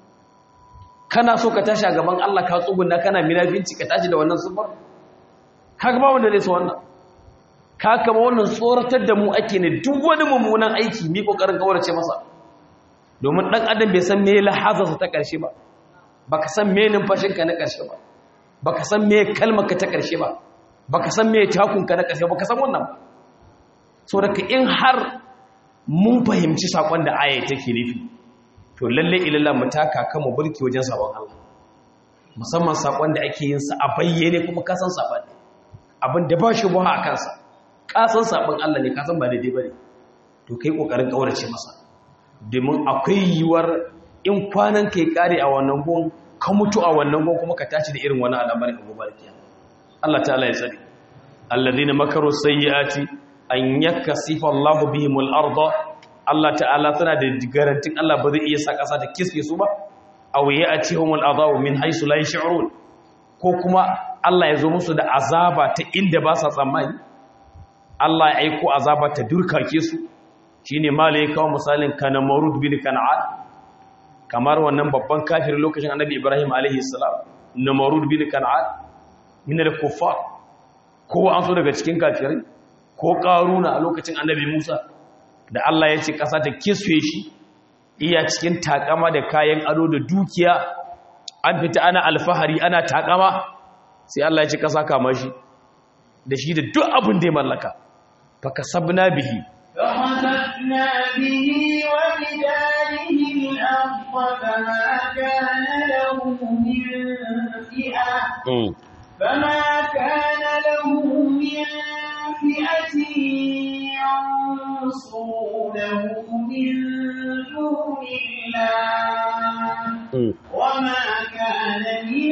kana so ka tashi a gaban Allah ka tsuguna kana minafinci ka tashi da wannan sufar kaga ba wanda zai so wannan ka kama wannan tsoratar da mu ake ne duk wani mummunan aiki mi kokarin kawarce masa domin dan adam bai san me lahazarsa ta karshe ba baka san me numfashinka na karshe ba baka san me kalmarka ta karshe ba baka san me takunka na karshe baka san wannan ba so daga in har mun fahimci sakon da aya take nufi to lalle ilalla mu taka kan mu burki wajen sabon Allah musamman sakon da ake yin sa a bayyane kuma ka san sabon abin da ba shi buha a kansa ka san sabon Allah ne ka san ba daidai bane to kai kokarin kaurace masa domin akwai yiwuwar in kwanan kai kare a wannan gon ka mutu a wannan gon kuma ka tashi da irin wani al'amari a gobe kiyama Allah ta'ala ya tsare alladhina makaru sayyiati an yakasifa Allah bihim al-ardh Allah ta'ala tana da garantin Allah ba zai iya sa kasa ta kisfe su ba aw ya'tihum al-adhabu min haythu la yash'urun ko kuma Allah ya zo musu da azaba ta inda ba sa tsammani Allah ya aiko azaba ta durkake su shine malai kawo misalin kana marud bin kan'an kamar wannan babban kafir lokacin annabi Ibrahim alaihi salam namarud bin kan'an min al-kuffar ko an so daga cikin kafirai ko karuna a lokacin annabi Musa da Allah ya ce kasa ta kisfe shi iya cikin takama da kayan ado da dukiya an fita ana alfahari ana takama sai Allah ya ce kasa kama shi da shi da duk abin da ya mallaka fa kasabna bihi فخسفنا به وبداره الأرض فما كان له من فئة فما كان له من فئة ينصرونه من دون الله وما كان من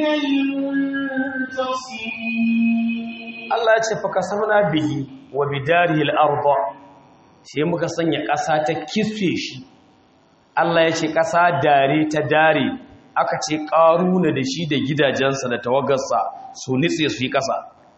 المنتصرين Allah ya ce fa kasabna bihi wa bidarihi al-ardh sai muka sanya ƙasa ta kisfe shi Allah ya ce ƙasa dare ta dare aka ce ƙaruna da shi da gidajensa da tawagarsa su nitse su yi ƙasa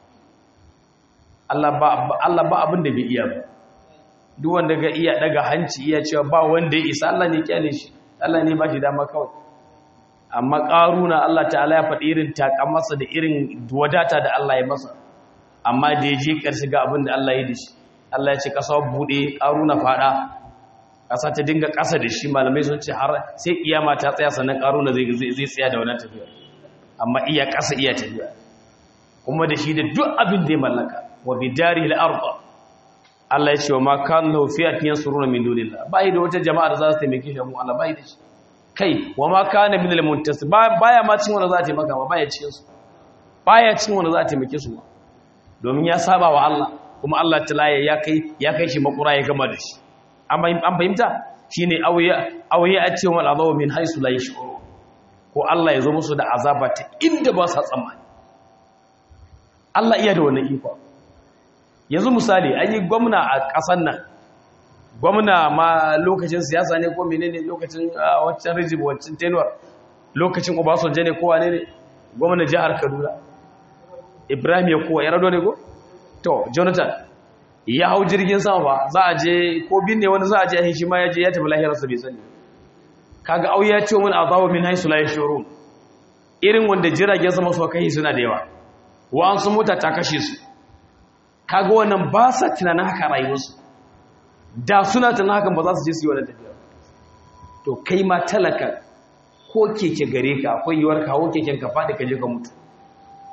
Allah ba abin da bai iya ba duk wanda ga iya daga hanci iya cewa ba wanda ya isa Allah ne kyale shi Allah ne ba shi dama kawai amma ƙaruna Allah ta'ala ya faɗi irin takamasa da irin wadata da Allah ya masa amma da ya je ƙarshe ga abin da Allah ya da shi Allah ya ce ƙasa buɗe ƙaruna faɗa ƙasa ta dinga ƙasa da shi malamai sun ce har sai kiyama ta tsaya sannan ƙaruna zai tsaya da wannan tafiya amma iya ƙasa iya tafiya kuma da shi da duk abin da ya mallaka wa bidari al-ardh Allah ya ce wa ma kan lahu fi'atin yansuruna min dunillah bai da wata jama'a da za su taimake shi mu Allah bai da shi kai wa ma kana min al-muntasib baya ma cin wanda za ta taimaka ba baya cikin su baya cin wanda za ta taimake su domin ya saba wa Allah kuma Allah talaya ya kai ya kai shi makura ya gama da shi an fahimta shine auya auya a ce wal azabu min haisu la yashuru ko Allah ya zo musu da azaba ta inda ba sa tsammani Allah iya da wannan iko yanzu misali an yi gwamna a ƙasar nan gwamna ma lokacin siyasa ne ko menene lokacin wancan rijib wancan tenuwar lokacin obasanjo ne ko wane ne gwamna jihar kaduna ibrahim ya kowa ya rado ne ko to jonathan ya hau jirgin sama ba za a je ko binne wani za a je a shi ma ya je ya tafi lahirarsa bai sani kaga au ya ce wani azawa min haisu la yashurun irin wanda jiragen sama su kai suna da yawa wa'an su mota ta kashe su kaga wannan ba sa tunanin haka rayuwarsu da suna tunanin hakan ba za su je su yi wannan tafiya to kai ma talaka ko keke gare ka akwai yiwuwar kawo keken ka faɗi ka je ka mutu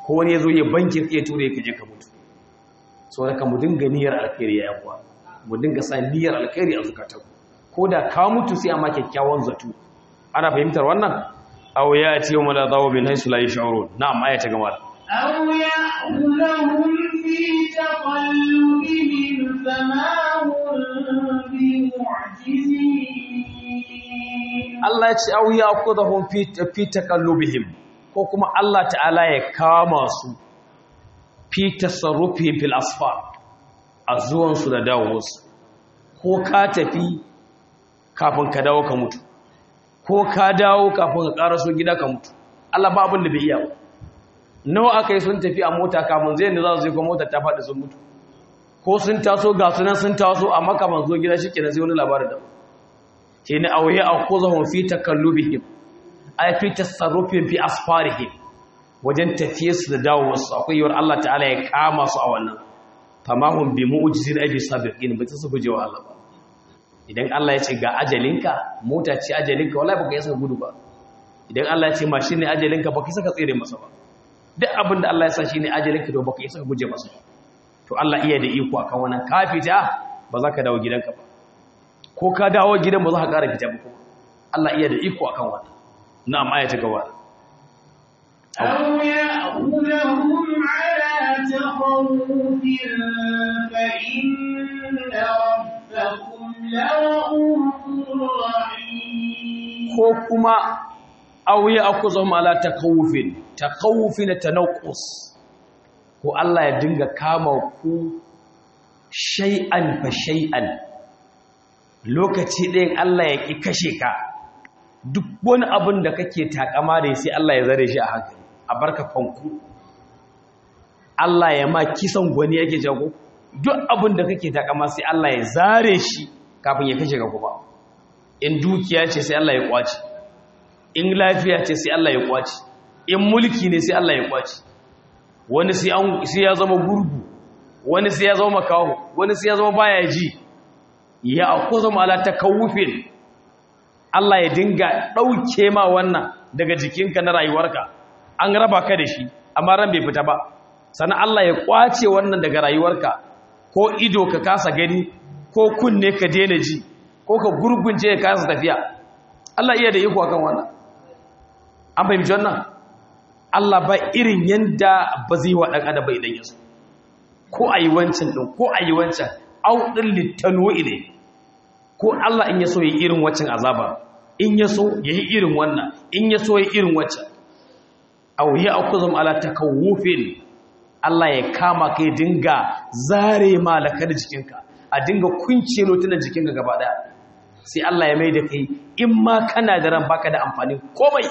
ko wani ya zo ya banke ya ture ka je ka mutu so da ka mu dinga niyyar alkhairi ya yakwa mu dinga sa niyyar alkhairi a zukatan ko da ka mutu sai amma kyakkyawan zato ana fahimtar wannan aw ya ce wa la dawu min haythu la yash'urun na'am aya ta gama أو يأخذهم في تقلبهم فما هم بمعجزين Allah ya ce aw ya akudahum fi fi takallubihim ko kuma Allah ta'ala ya kama su fi tasarrufihim fil asfar a zuwan su da dawowarsu ko ka tafi kafin ka dawo ka mutu ko ka dawo kafin ka karaso gida ka mutu Allah ba abin da bai iya ba nawa aka yi sun tafi a mota kafin zai da za su je ko mota ta faɗi sun mutu ko sun taso ga sunan sun taso amma kafin zo gida shi kenan sai wani labarin da shi ne auye a kozahun fi takallubihim ay fi tasarrufin fi asfarihim wajen tafiye su da dawowarsu akwai yiwuwar Allah ta'ala ya kama su a wannan famahum bi mu'jizin abi sabiqin ba ta su gujewa Allah ba idan Allah ya ce ga ajalinka mota ce ajalinka wallahi baka yi saka gudu ba idan Allah ya ce mashin ne ajalinka baka yi saka tsere masa ba duk abin da Allah ya sa shine ajalinka to baka yi saka guje masa ba to Allah iya da iko akan wannan ka fita ba za ka dawo gidanka ba ko ka dawo gidan ba za ka ƙara fita ba Allah iya da iko akan wannan na'am aya ta gaba أو يأخذهم على تخوف فإن ربكم لرؤوف رحيم ko kuma auye akuzahum ala takawufin takawufin tanaqus ko Allah ya dinga kama ku shay'an fa shay'an lokaci ɗayan Allah ya ki kashe ka duk wani abin da kake takama da sai Allah ya zare shi a hankali a barka fanku Allah ya ma kisan gwani yake jago duk abin da kake takama sai Allah ya zare shi kafin ya kashe ka kuma in dukiya ce sai Allah ya kwaci in lafiya ce sai Allah ya kwaci in mulki ne sai Allah ya kwaci wani sai an sai ya zama gurgu wani sai ya zama makaho wani sai ya zama baya ji ya akuza ala takawufin Allah ya dinga dauke ma wannan daga jikinka na rayuwarka an raba ka da shi amma ran bai fita ba sannan Allah ya kwace wannan daga rayuwarka ko ido ka kasa gani ko kunne ka daina ji ko ka gurgunce ka kasa tafiya Allah iya da iko akan wannan an fahimci wannan Allah ba irin yanda ba zai wa dan adam ba idan yaso ko ayi wancan din ko ayi wancan au din litanwi ne ko Allah in yaso yi irin wancan azaba in yaso yayi irin wannan in yaso yi irin wancan aw ya'khuzum ala takawufin Allah ya kama kai dinga zare malaka da jikinka a dinga kunce lotunan jikinka gaba daya sai Allah ya mai da kai in ma kana da ran baka da amfani komai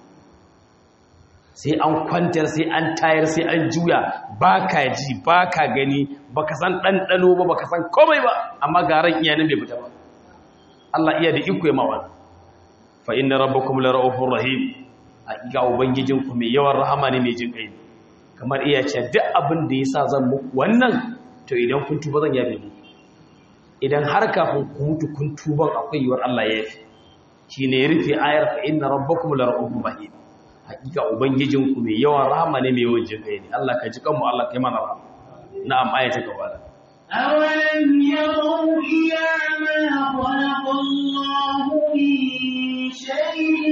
sai an kwantar sai an tayar sai an juya baka ji baka gani baka san ɗanɗano ba baka san komai ba amma garan iyanin bai fita ba Allah iya da iko ya mawa fa inna rabbakum la ra'ufur rahim hakika ubangijinku mai yawan rahama ne mai jin kai kamar iya ce duk abin da yasa zan muku wannan to idan kun tuba zan yabe muku idan har kafin ku mutu kun tuban akwai yiwuwar Allah ya yafi shine ya rufe ayar fa inna rabbakum la ra'ufur rahim hakika ubangijinku mai yawan rahama ne mai yawan jin kai ne Allah ka ji kanmu Allah kai mana rahama na'am ayata gaba da أولم يروا إلى ما خلق الله من شيء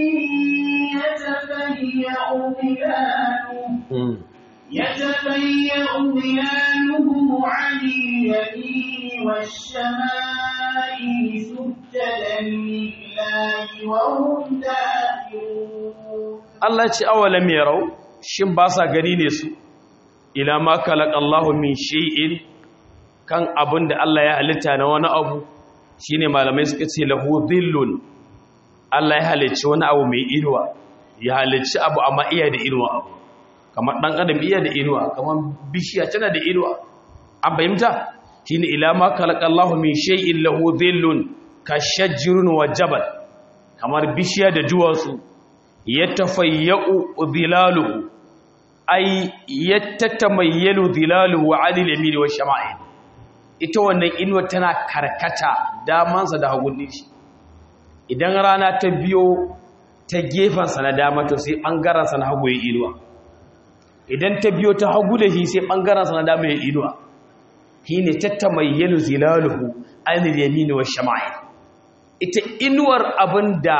يتفيأ ظلاله يتفيأ ظلاله عن اليمين والشمائل سجدا لله وهم داخلون Allah ce awalam yarau shin ba sa gani ne su ila ma khalaqa Allahu min shay'in kan abin da Allah ya halitta na wani abu shine malamai suka ce lahu dhillun Allah ya halicci wani abu mai inuwa ya halicci abu amma iya da inuwa abu kamar dan adam iya da inuwa kamar bishiya tana da inuwa an fahimta shine ila ma khalaqa Allahu min shay'in lahu dhillun ka shajrun wa jabal kamar bishiya da duwatsu yatafayya'u dhilaluhu ay yattatamayyalu dhilaluhu 'ala al-yamin wa shama'il ita wannan inuwa tana karkata damansa da hagun shi idan rana ta biyo ta gefensa na dama to sai ɓangarensa na hagu ya inuwa idan ta biyo ta hagu da shi sai bangaren sa na dama ya inuwa shine tattamayyalu zilaluhu anil yamini wash shama'il ita inuwar abinda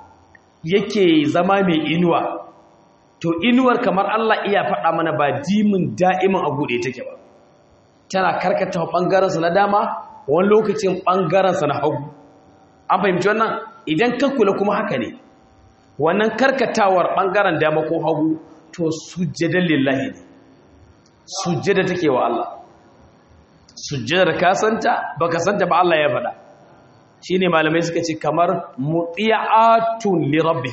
yake zama mai inuwa to inuwar kamar Allah iya faɗa mana ba dimin da'imin a buɗe take ba tana karkata ɓangarensa na dama wani lokacin ɓangarensa na hagu an fahimci wannan idan ka kula kuma haka ne wannan karkatawar ɓangaren dama ko hagu to sujjadan lillahi ne sujjada take wa Allah sujjadar ka santa baka santa ba Allah ya faɗa shine malamai suka ce kamar muti'atun li rabbih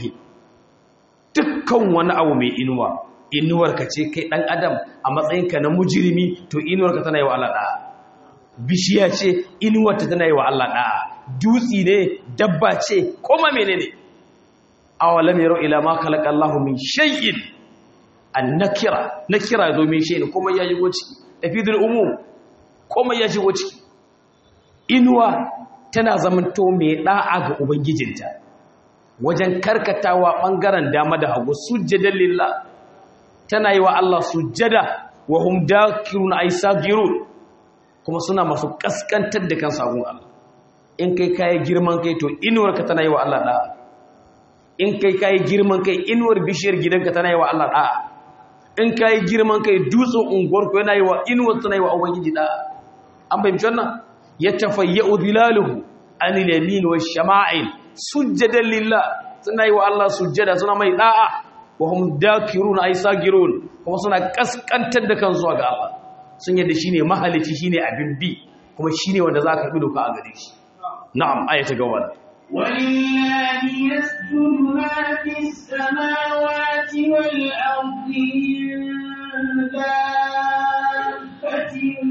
dukkan wani abu mai inuwa inuwar ka ce kai dan adam a matsayinka na mujrimi to inuwar ka tana yi wa Allah da'a bishiya ce inuwar ta tana yi wa Allah da'a dutsi ne dabba ce koma menene awalam yaro ila ma khalaqa Allahu min shay'in an nakira nakira zo min shay'in kuma ya shigo ciki tafidul umum kuma ya shigo ciki inuwa tana zamanto mai da'a ga ubangijinta wajen karkatawa bangaren dama da hagu sujjadan lillah tana yi wa Allah sujjada wa hum dakirun ay sagirun kuma suna masu kaskantar da kansu a gun Allah in kai kai girman kai to inuwar ka tana yi wa Allah da'a in kai kai girman kai inuwar bishiyar gidanka tana yi wa Allah da'a in kai girman kai dutsen unguwar ku yana yi wa inuwar tana yi wa ubangiji da'a an fahimci wannan yatafayya'u dhilaluhu anil yamin wash shama'il sujjadan lillah suna yi wa Allah sujjada suna mai da'a wa hum dakirun ay sagirun kuma suna kaskantar da kansu ga Allah sun yadda shine mahalici shine abin bi kuma shine wanda zaka bi doka a gare shi na'am ayata gaba ولله يسجد ما في السماوات والأرض من دابة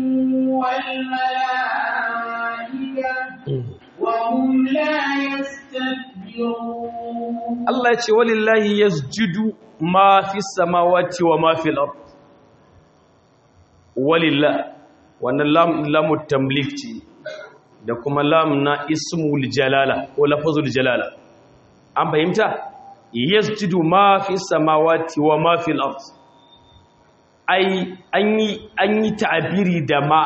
والملائكة وهم لا يستكبرون Allah ya ce walillahi yasjudu ma fi samawati wa ma fil ard walillah wannan lam lamu tamlik ce da kuma lam na ismul jalala ko lafazul jalala an fahimta yasjudu ma fi samawati wa ma fil ard ai an yi an yi ta'abiri da ma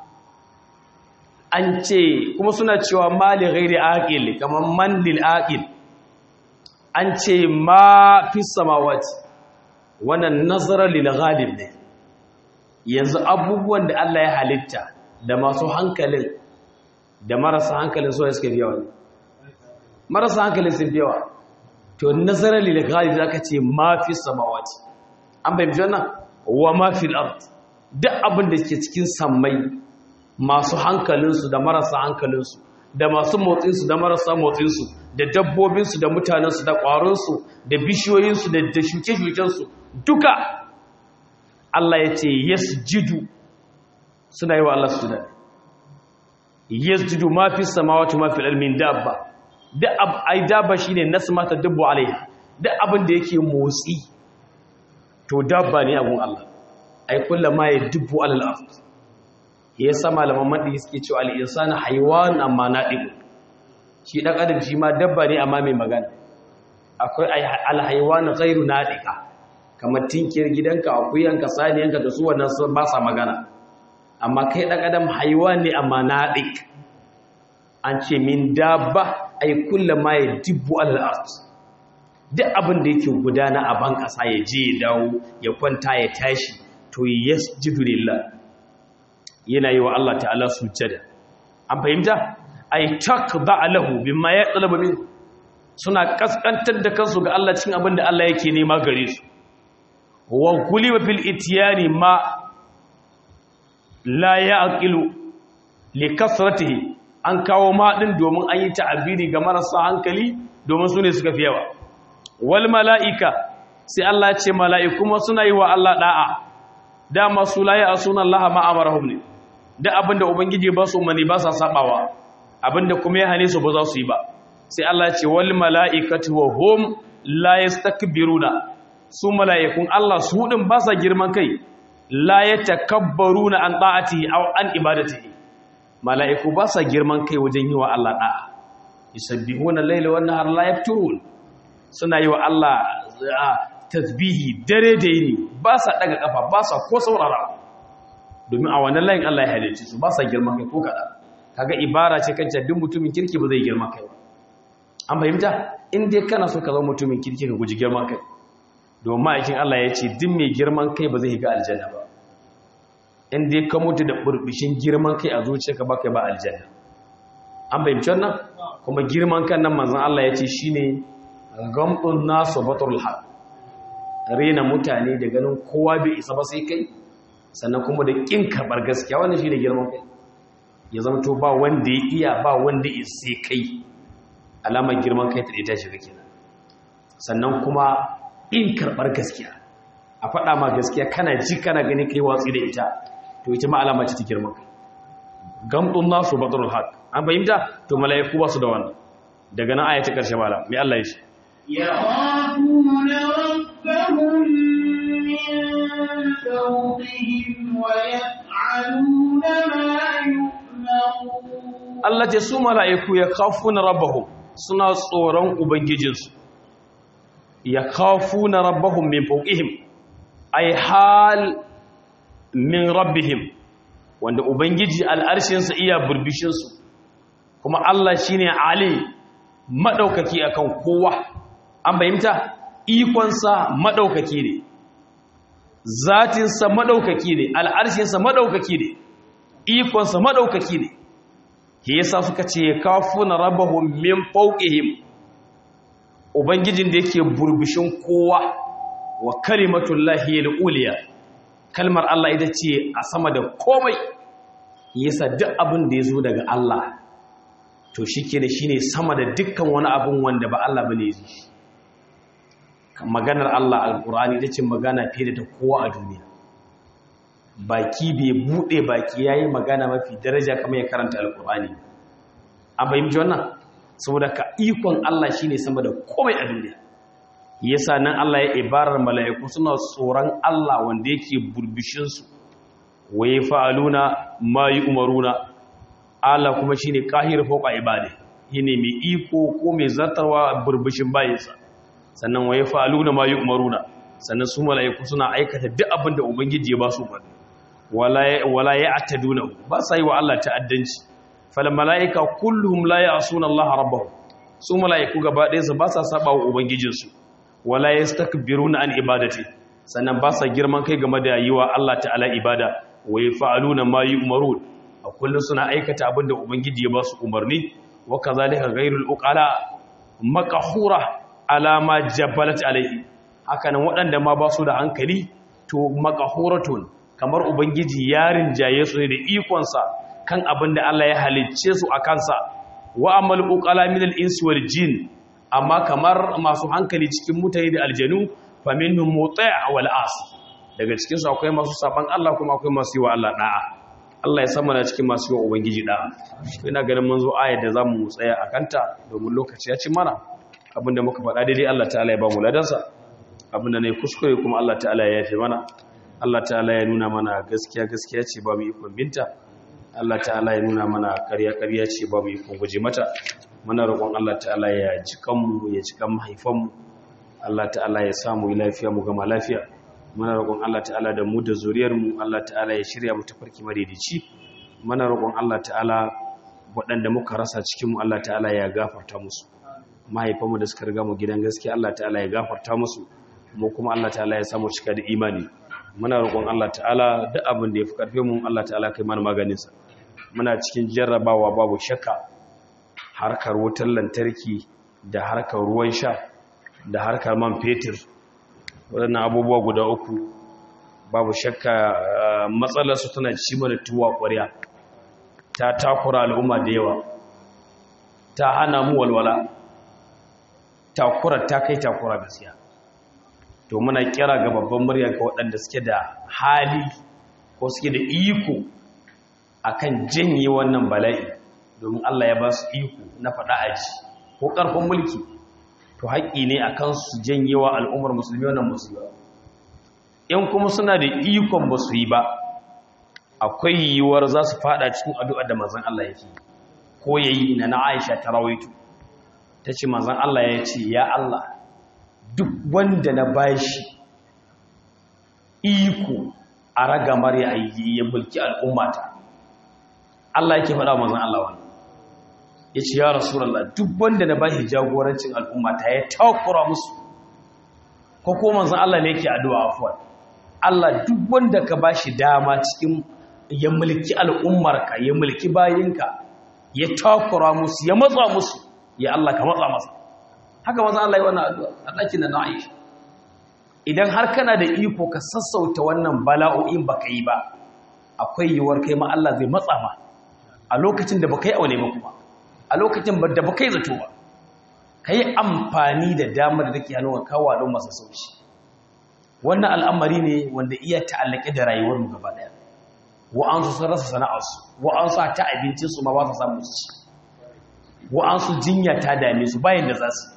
an ce kuma suna cewa mali ghairi aqil kamar man lil aqil an ce ma fi samawati wannan nazarar lil ghalib ne yanzu abubuwan da Allah ya halitta da masu hankalin da marasa hankalin so suka biya wani marasa hankalin sun biya to nazarar lil ghalib zaka ce ma fi samawati an bayyana wannan wa ma fil ard duk abin da ke cikin sammai masu hankalinsu da marasa hankalinsu da masu motsinsu da marasa motsinsu da dabbobinsu da mutanensu da ƙwaronsu da bishiyoyinsu da shuke-shukensu duka Allah ya ce yasjidu suna yi wa Allah su da yasjidu ma fi samawati ma fi almin dabba da ai dabba shine nasmata dabbu alaiha da abin da yake motsi to dabba ne abun Allah ai kullama ya dubbu alal ard ya sa malaman madi suke cewa al insanu haywan amma nadiqu shi dan adam shi ma dabba ne amma mai magana akwai al haywan ghairu nadiqa kamar tinkiyar gidanka akuyanka saniyanka da su wannan sun ba sa magana amma kai dan adam haywan ne amma nadiq an ce min dabba ai kullama ya dubbu alal ard duk abin da yake gudana a ban ƙasa ya je ya dawo ya kwanta ya tashi to yasjudu lillah yana yi wa Allah ta'ala sujjada an fahimta ay takda lahu bimma yatlabu min suna kaskantar da kansu ga Allah cikin abin da Allah yake nema gare su wa kuliba fil ityani ma la yaqilu li kasratihi an kawo ma din domin an yi ta'abiri ga marasa hankali domin su ne suka fi yawa wal mala'ika sai Allah ce mala'iku ma suna yi wa Allah da'a dama su laye a sunan Allah ma'amarahum ne da abinda ubangiji ba su mani ba sa sabawa abinda kuma ya hane su ba za su yi ba sai Allah ce wal mala'ikatu wa hum la yastakbiruna su mala'ikun Allah su din ba sa girman kai la yatakabbaruna an ta'atihi aw an ibadatihi mala'iku ba sa girman kai wajen yi wa Allah da'a yusabbihuna al-laila wan nahara la yafturun suna yi wa Allah tasbihi dare da yini ba sa daga kafa ba sa ko saurara domin a wannan layin Allah ya halicce su ba sa girman kai ko kada kaga ibara ce kan duk mutumin kirki ba zai girman kai ba an fahimta in dai kana so ka zama mutumin kirki ka guji girman kai domin ma'aikin Allah ya ce duk mai girman kai ba zai ga aljanna ba in dai ka mutu da burbushin girman kai a zuciyarka ba kai ba aljanna an fahimci wannan kuma girman kan nan manzon Allah ya ce shine gamdun nasu batul haq rena mutane da ganin kowa bai isa ba sai kai sannan kuma da kin karbar gaskiya wannan shine girman kai ya zama to ba wanda ya iya ba wanda ya sai kai alamar girman kai ta ita shiga kenan sannan kuma in karbar gaskiya a faɗa ma gaskiya kana ji kana gani kai watsi da ita to ita ma alama ce ta girman kai gamdun nasu batul haq an fahimta to mala'iku ba su da wannan daga nan aya ta karshe malam mai Allah ya shi يخافون ربهم من فوقهم ويفعلون ما يؤمرون Allah ce su mala'iku ya kafuna rabbahum suna tsoron ubangijinsu ya kafuna rabbahum min fawqihim ay hal min rabbihim wanda ubangiji al'arshinsa iya burbishinsu kuma Allah shine ali madaukaki akan kowa an bayyanta ikonsa madaukaki ne zatinsa madaukaki ne al'arshinsa madaukaki ne ikonsa madaukaki ne ke yasa suka ce kafuna rabbahum min fawqihim ubangijin da yake burbishin kowa wa kalimatullahi al-uliya kalmar Allah ita ce a sama da komai yasa duk abin da yazo daga Allah to shike da shine sama da dukkan wani abin wanda ba Allah bane yi maganar Allah alqur'ani ita ce magana fiye da kowa a duniya baki bai bude baki yayi magana mafi daraja kamar ya karanta alqur'ani an fahimci wannan saboda ka ikon Allah shine sama da komai a duniya yasa nan Allah ya ibarar mala'iku suna tsoron Allah wanda yake burbishin su waye fa'aluna ma umaruna Allah kuma shine kahir fawqa ibadi shine mai iko ko mai zartarwa burbishin bayinsa sannan waye fa'aluna ma umaruna sannan su mala'iku suna aikata duk abin da ubangiji ya ba su umarni wala ya attaduna ba sa yi wa Allah ta'addanci fal mala'ika kulluhum la ya'suna Allah rabbahum su mala'iku gaba ɗaya su ba sa saba wa ubangijinsu wala yastakbiruna an ibadati sannan ba sa girman kai game da yi wa Allah ta'ala ibada wa yaf'aluna ma yu'marun a kullun suna aikata abinda ubangiji ya ba su umarni wa kazalika ghayrul uqala maqhura ala ma jabbalat alayhi hakanan waɗanda ma ba su da hankali to maqhuratun kamar ubangiji ya rinjaye su ne da ikonsa kan abin da Allah ya halicce su a kansa wa amal uqala min al-insi wal jin amma kamar masu hankali cikin mutane da aljanu fa minhum muti' wal as daga cikin su akwai masu saban Allah kuma akwai masu yi wa Allah da'a Allah ya sama na cikin masu yi wa ubangiji da'a ina ganin mun zo ayar da zamu tsaya a kanta domin lokaci ya ci mana abinda muka faɗa daidai Allah ta'ala ya ba mu ladansa abinda ne kuskure kuma Allah ta'ala ya yafe mana Allah ta'ala ya nuna mana gaskiya gaskiya ce ba mu ikon binta Allah ta'ala ya nuna mana ƙarya ƙarya ce ba mu ikon guje mata muna roƙon Allah ta'ala ya ji kanmu ya ji kan mahaifanmu Allah ta'ala ya samu lafiya mu gama lafiya muna roƙon Allah ta'ala da mu da zuriyar mu Allah ta'ala ya shirya mu tafarki madaidaici muna roƙon Allah ta'ala waɗanda muka rasa cikin mu Allah ta'ala ya gafarta musu mahaifanmu da suka riga mu gidan gaskiya Allah ta'ala ya gafarta musu mu kuma Allah ta'ala ya samu cika da imani muna roƙon Allah ta'ala duk abin da ya fi ƙarfe mu Allah ta'ala kai mana maganinsa muna cikin jarrabawa babu shakka harkar wutar lantarki da harkar ruwan sha da harkar man fetur waɗannan abubuwa guda uku babu shakka matsalarsu tana ci mana tuwa ƙwarya ta takura al'umma da yawa ta hana mu walwala takura ta kai takura gaskiya to muna kira ga babban murya ga waɗanda suke da hali ko suke da iko akan janye wannan bala'i domin Allah ya ba su iko na faɗa aji ko ƙarfin mulki to haƙƙi ne akan su janye wa al'ummar musulmi wannan musulmi in kuma suna da ikon ba su yi ba akwai yiwuwar za su faɗa cikin addu'a da manzon Allah yake ko yayi na na Aisha ta rawaito tace manzon Allah ya ce ya Allah duk wanda na bashi iko a ragamar ya ya mulki al'ummata Allah yake faɗa manzon Allah wannan yace ya rasulullah duk wanda na bashi jagorancin al'ummata ya takura musu ko ko manzon Allah ne yake addu'a afwan Allah duk wanda ka bashi dama cikin ya mulki al'ummarka ya mulki bayinka ya takura musu ya matsa musu ya Allah ka matsa masa haka manzon Allah ya wannan addu'a a ɗakin da na Aisha idan har kana da iko ka sassauta wannan bala'o'in baka yi ba akwai yiwuwar kai ma Allah zai matsa ma a lokacin da baka yi aure ba kuma a lokacin da baka yi zato ba ka yi amfani da damar da ke hannun kawo don masu sauci wannan al'amari ne wanda iya ta'allake da rayuwar mu gaba daya wa'ansu sun rasa sana'arsu wa'ansu ta abincinsu ma ba su samu su ci wa'ansu jinya ta dame su bayan da za su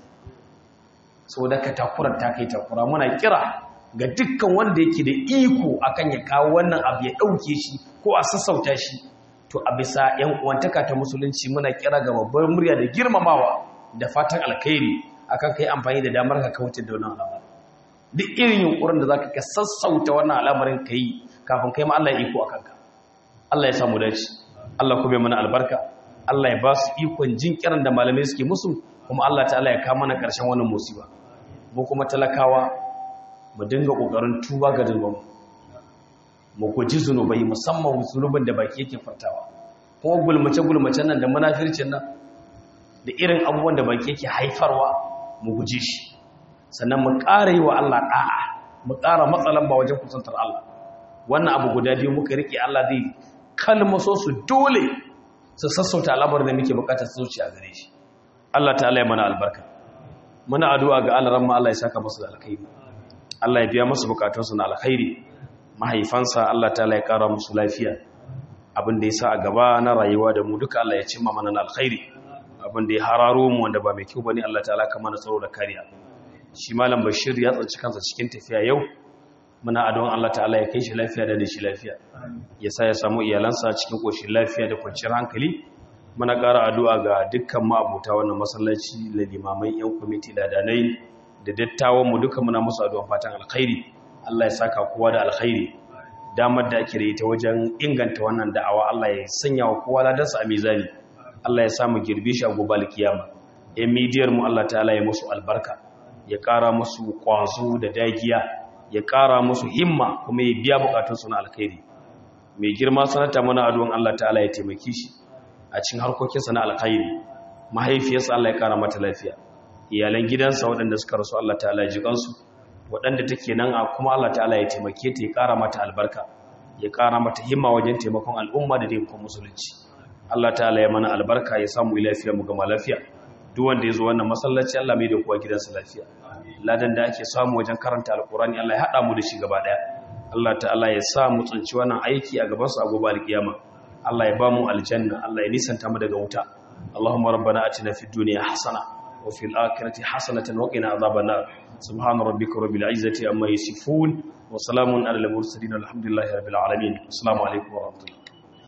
sau da ka takurar ta kai takura muna kira ga dukkan wanda yake da iko akan ya kawo wannan abu ya ɗauke shi ko a sassauta shi to a bisa ‘yan uwantaka ta musulunci muna kira ga babbar murya da girmamawa da fatan alkhairi akan kai amfani da damar ka kauce da wannan al'amari duk irin yunkurin da zaka ka sassauta wannan al'amarin ka yi kafin kai ma Allah ya iko akan ka Allah ya samu dace Allah kuma mana albarka Allah ya ba su ikon jin kiran da malamai suke musu kuma Allah ta'ala ya kama mana ƙarshen wannan musiba mu kuma talakawa mu dinga ƙoƙarin tuba ga zunubanmu mu guji zunubai musamman zunubin da baki yake fartawa kuma gulmace-gulmace nan da munafircin nan da irin abubuwan da baki yake haifarwa mu guji shi sannan mu ƙara yi wa Allah ɗa'a mu ƙara matsalan ba wajen kusantar Allah wannan abu guda biyu muka riƙe Allah zai kalmaso su dole su sassauta al'amarin da muke bukatar zuciya gare shi Allah ta'ala ya mana albarka muna addu'a ga Allah ramma Allah ya saka musu da alkhairi Allah ya biya musu bukatunsu na alkhairi mahaifansa Allah ta'ala ya kara musu lafiya abin da ya sa a gaba na rayuwa da mu duka Allah ya cimma mana na alkhairi abin da ya hararo mu wanda ba mai kyau bane Allah ta'ala ka mana tsaro da kariya shi malam Bashir ya tsanci kansa cikin tafiya yau muna addu'an Allah ta'ala ya kai shi lafiya da shi lafiya ya sa ya samu iyalansa cikin koshin lafiya da kwanciyar hankali muna ƙara addu'a ga dukkan ma'abuta wannan masallaci da limamai yan kwamiti da danai da dattawan mu duka muna musu addu'an fatan alkhairi Allah ya saka kowa da alkhairi damar da ake da ita wajen inganta wannan da'awa Allah ya sanya wa kowa ladarsa a mizani Allah ya samu girbe shi a gobe alkiyama yan midiyar mu Allah ta'ala ya musu albarka ya ƙara musu ƙwazo da dagiya ya ƙara musu himma kuma ya biya bukatunsu na alkhairi mai girma sanata mana addu'an Allah ta'ala ya taimake shi a cikin harkokinsa na alkhairi mahaifiyarsa Allah ya ƙara mata lafiya iyalan gidansa waɗanda suka rasu Allah ta'ala ya ji kansu waɗanda take nan a kuma Allah ta'ala ya taimake ta ya ƙara mata albarka ya ƙara mata himma wajen taimakon al'umma da taimakon musulunci Allah ta'ala ya mana albarka ya samu lafiya mu gama lafiya duk wanda ya zo wannan masallaci Allah mai da kowa gidansa lafiya ladan da ake samu wajen karanta alkurani Allah ya haɗa mu da shi gaba ɗaya Allah ta'ala ya sa mu tsinci wannan aiki a gabansu a gobe alkiyama Allah ya ba mu aljanna Allah ya nisanta mu daga wuta Allahumma rabbana atina fid dunya hasana wa fil akhirati hasanatan wa qina adhaban nar subhana rabbika rabbil izzati amma yasifun wa salamun alal mursalin alhamdulillahi rabbil alamin assalamu alaikum wa rahmatullahi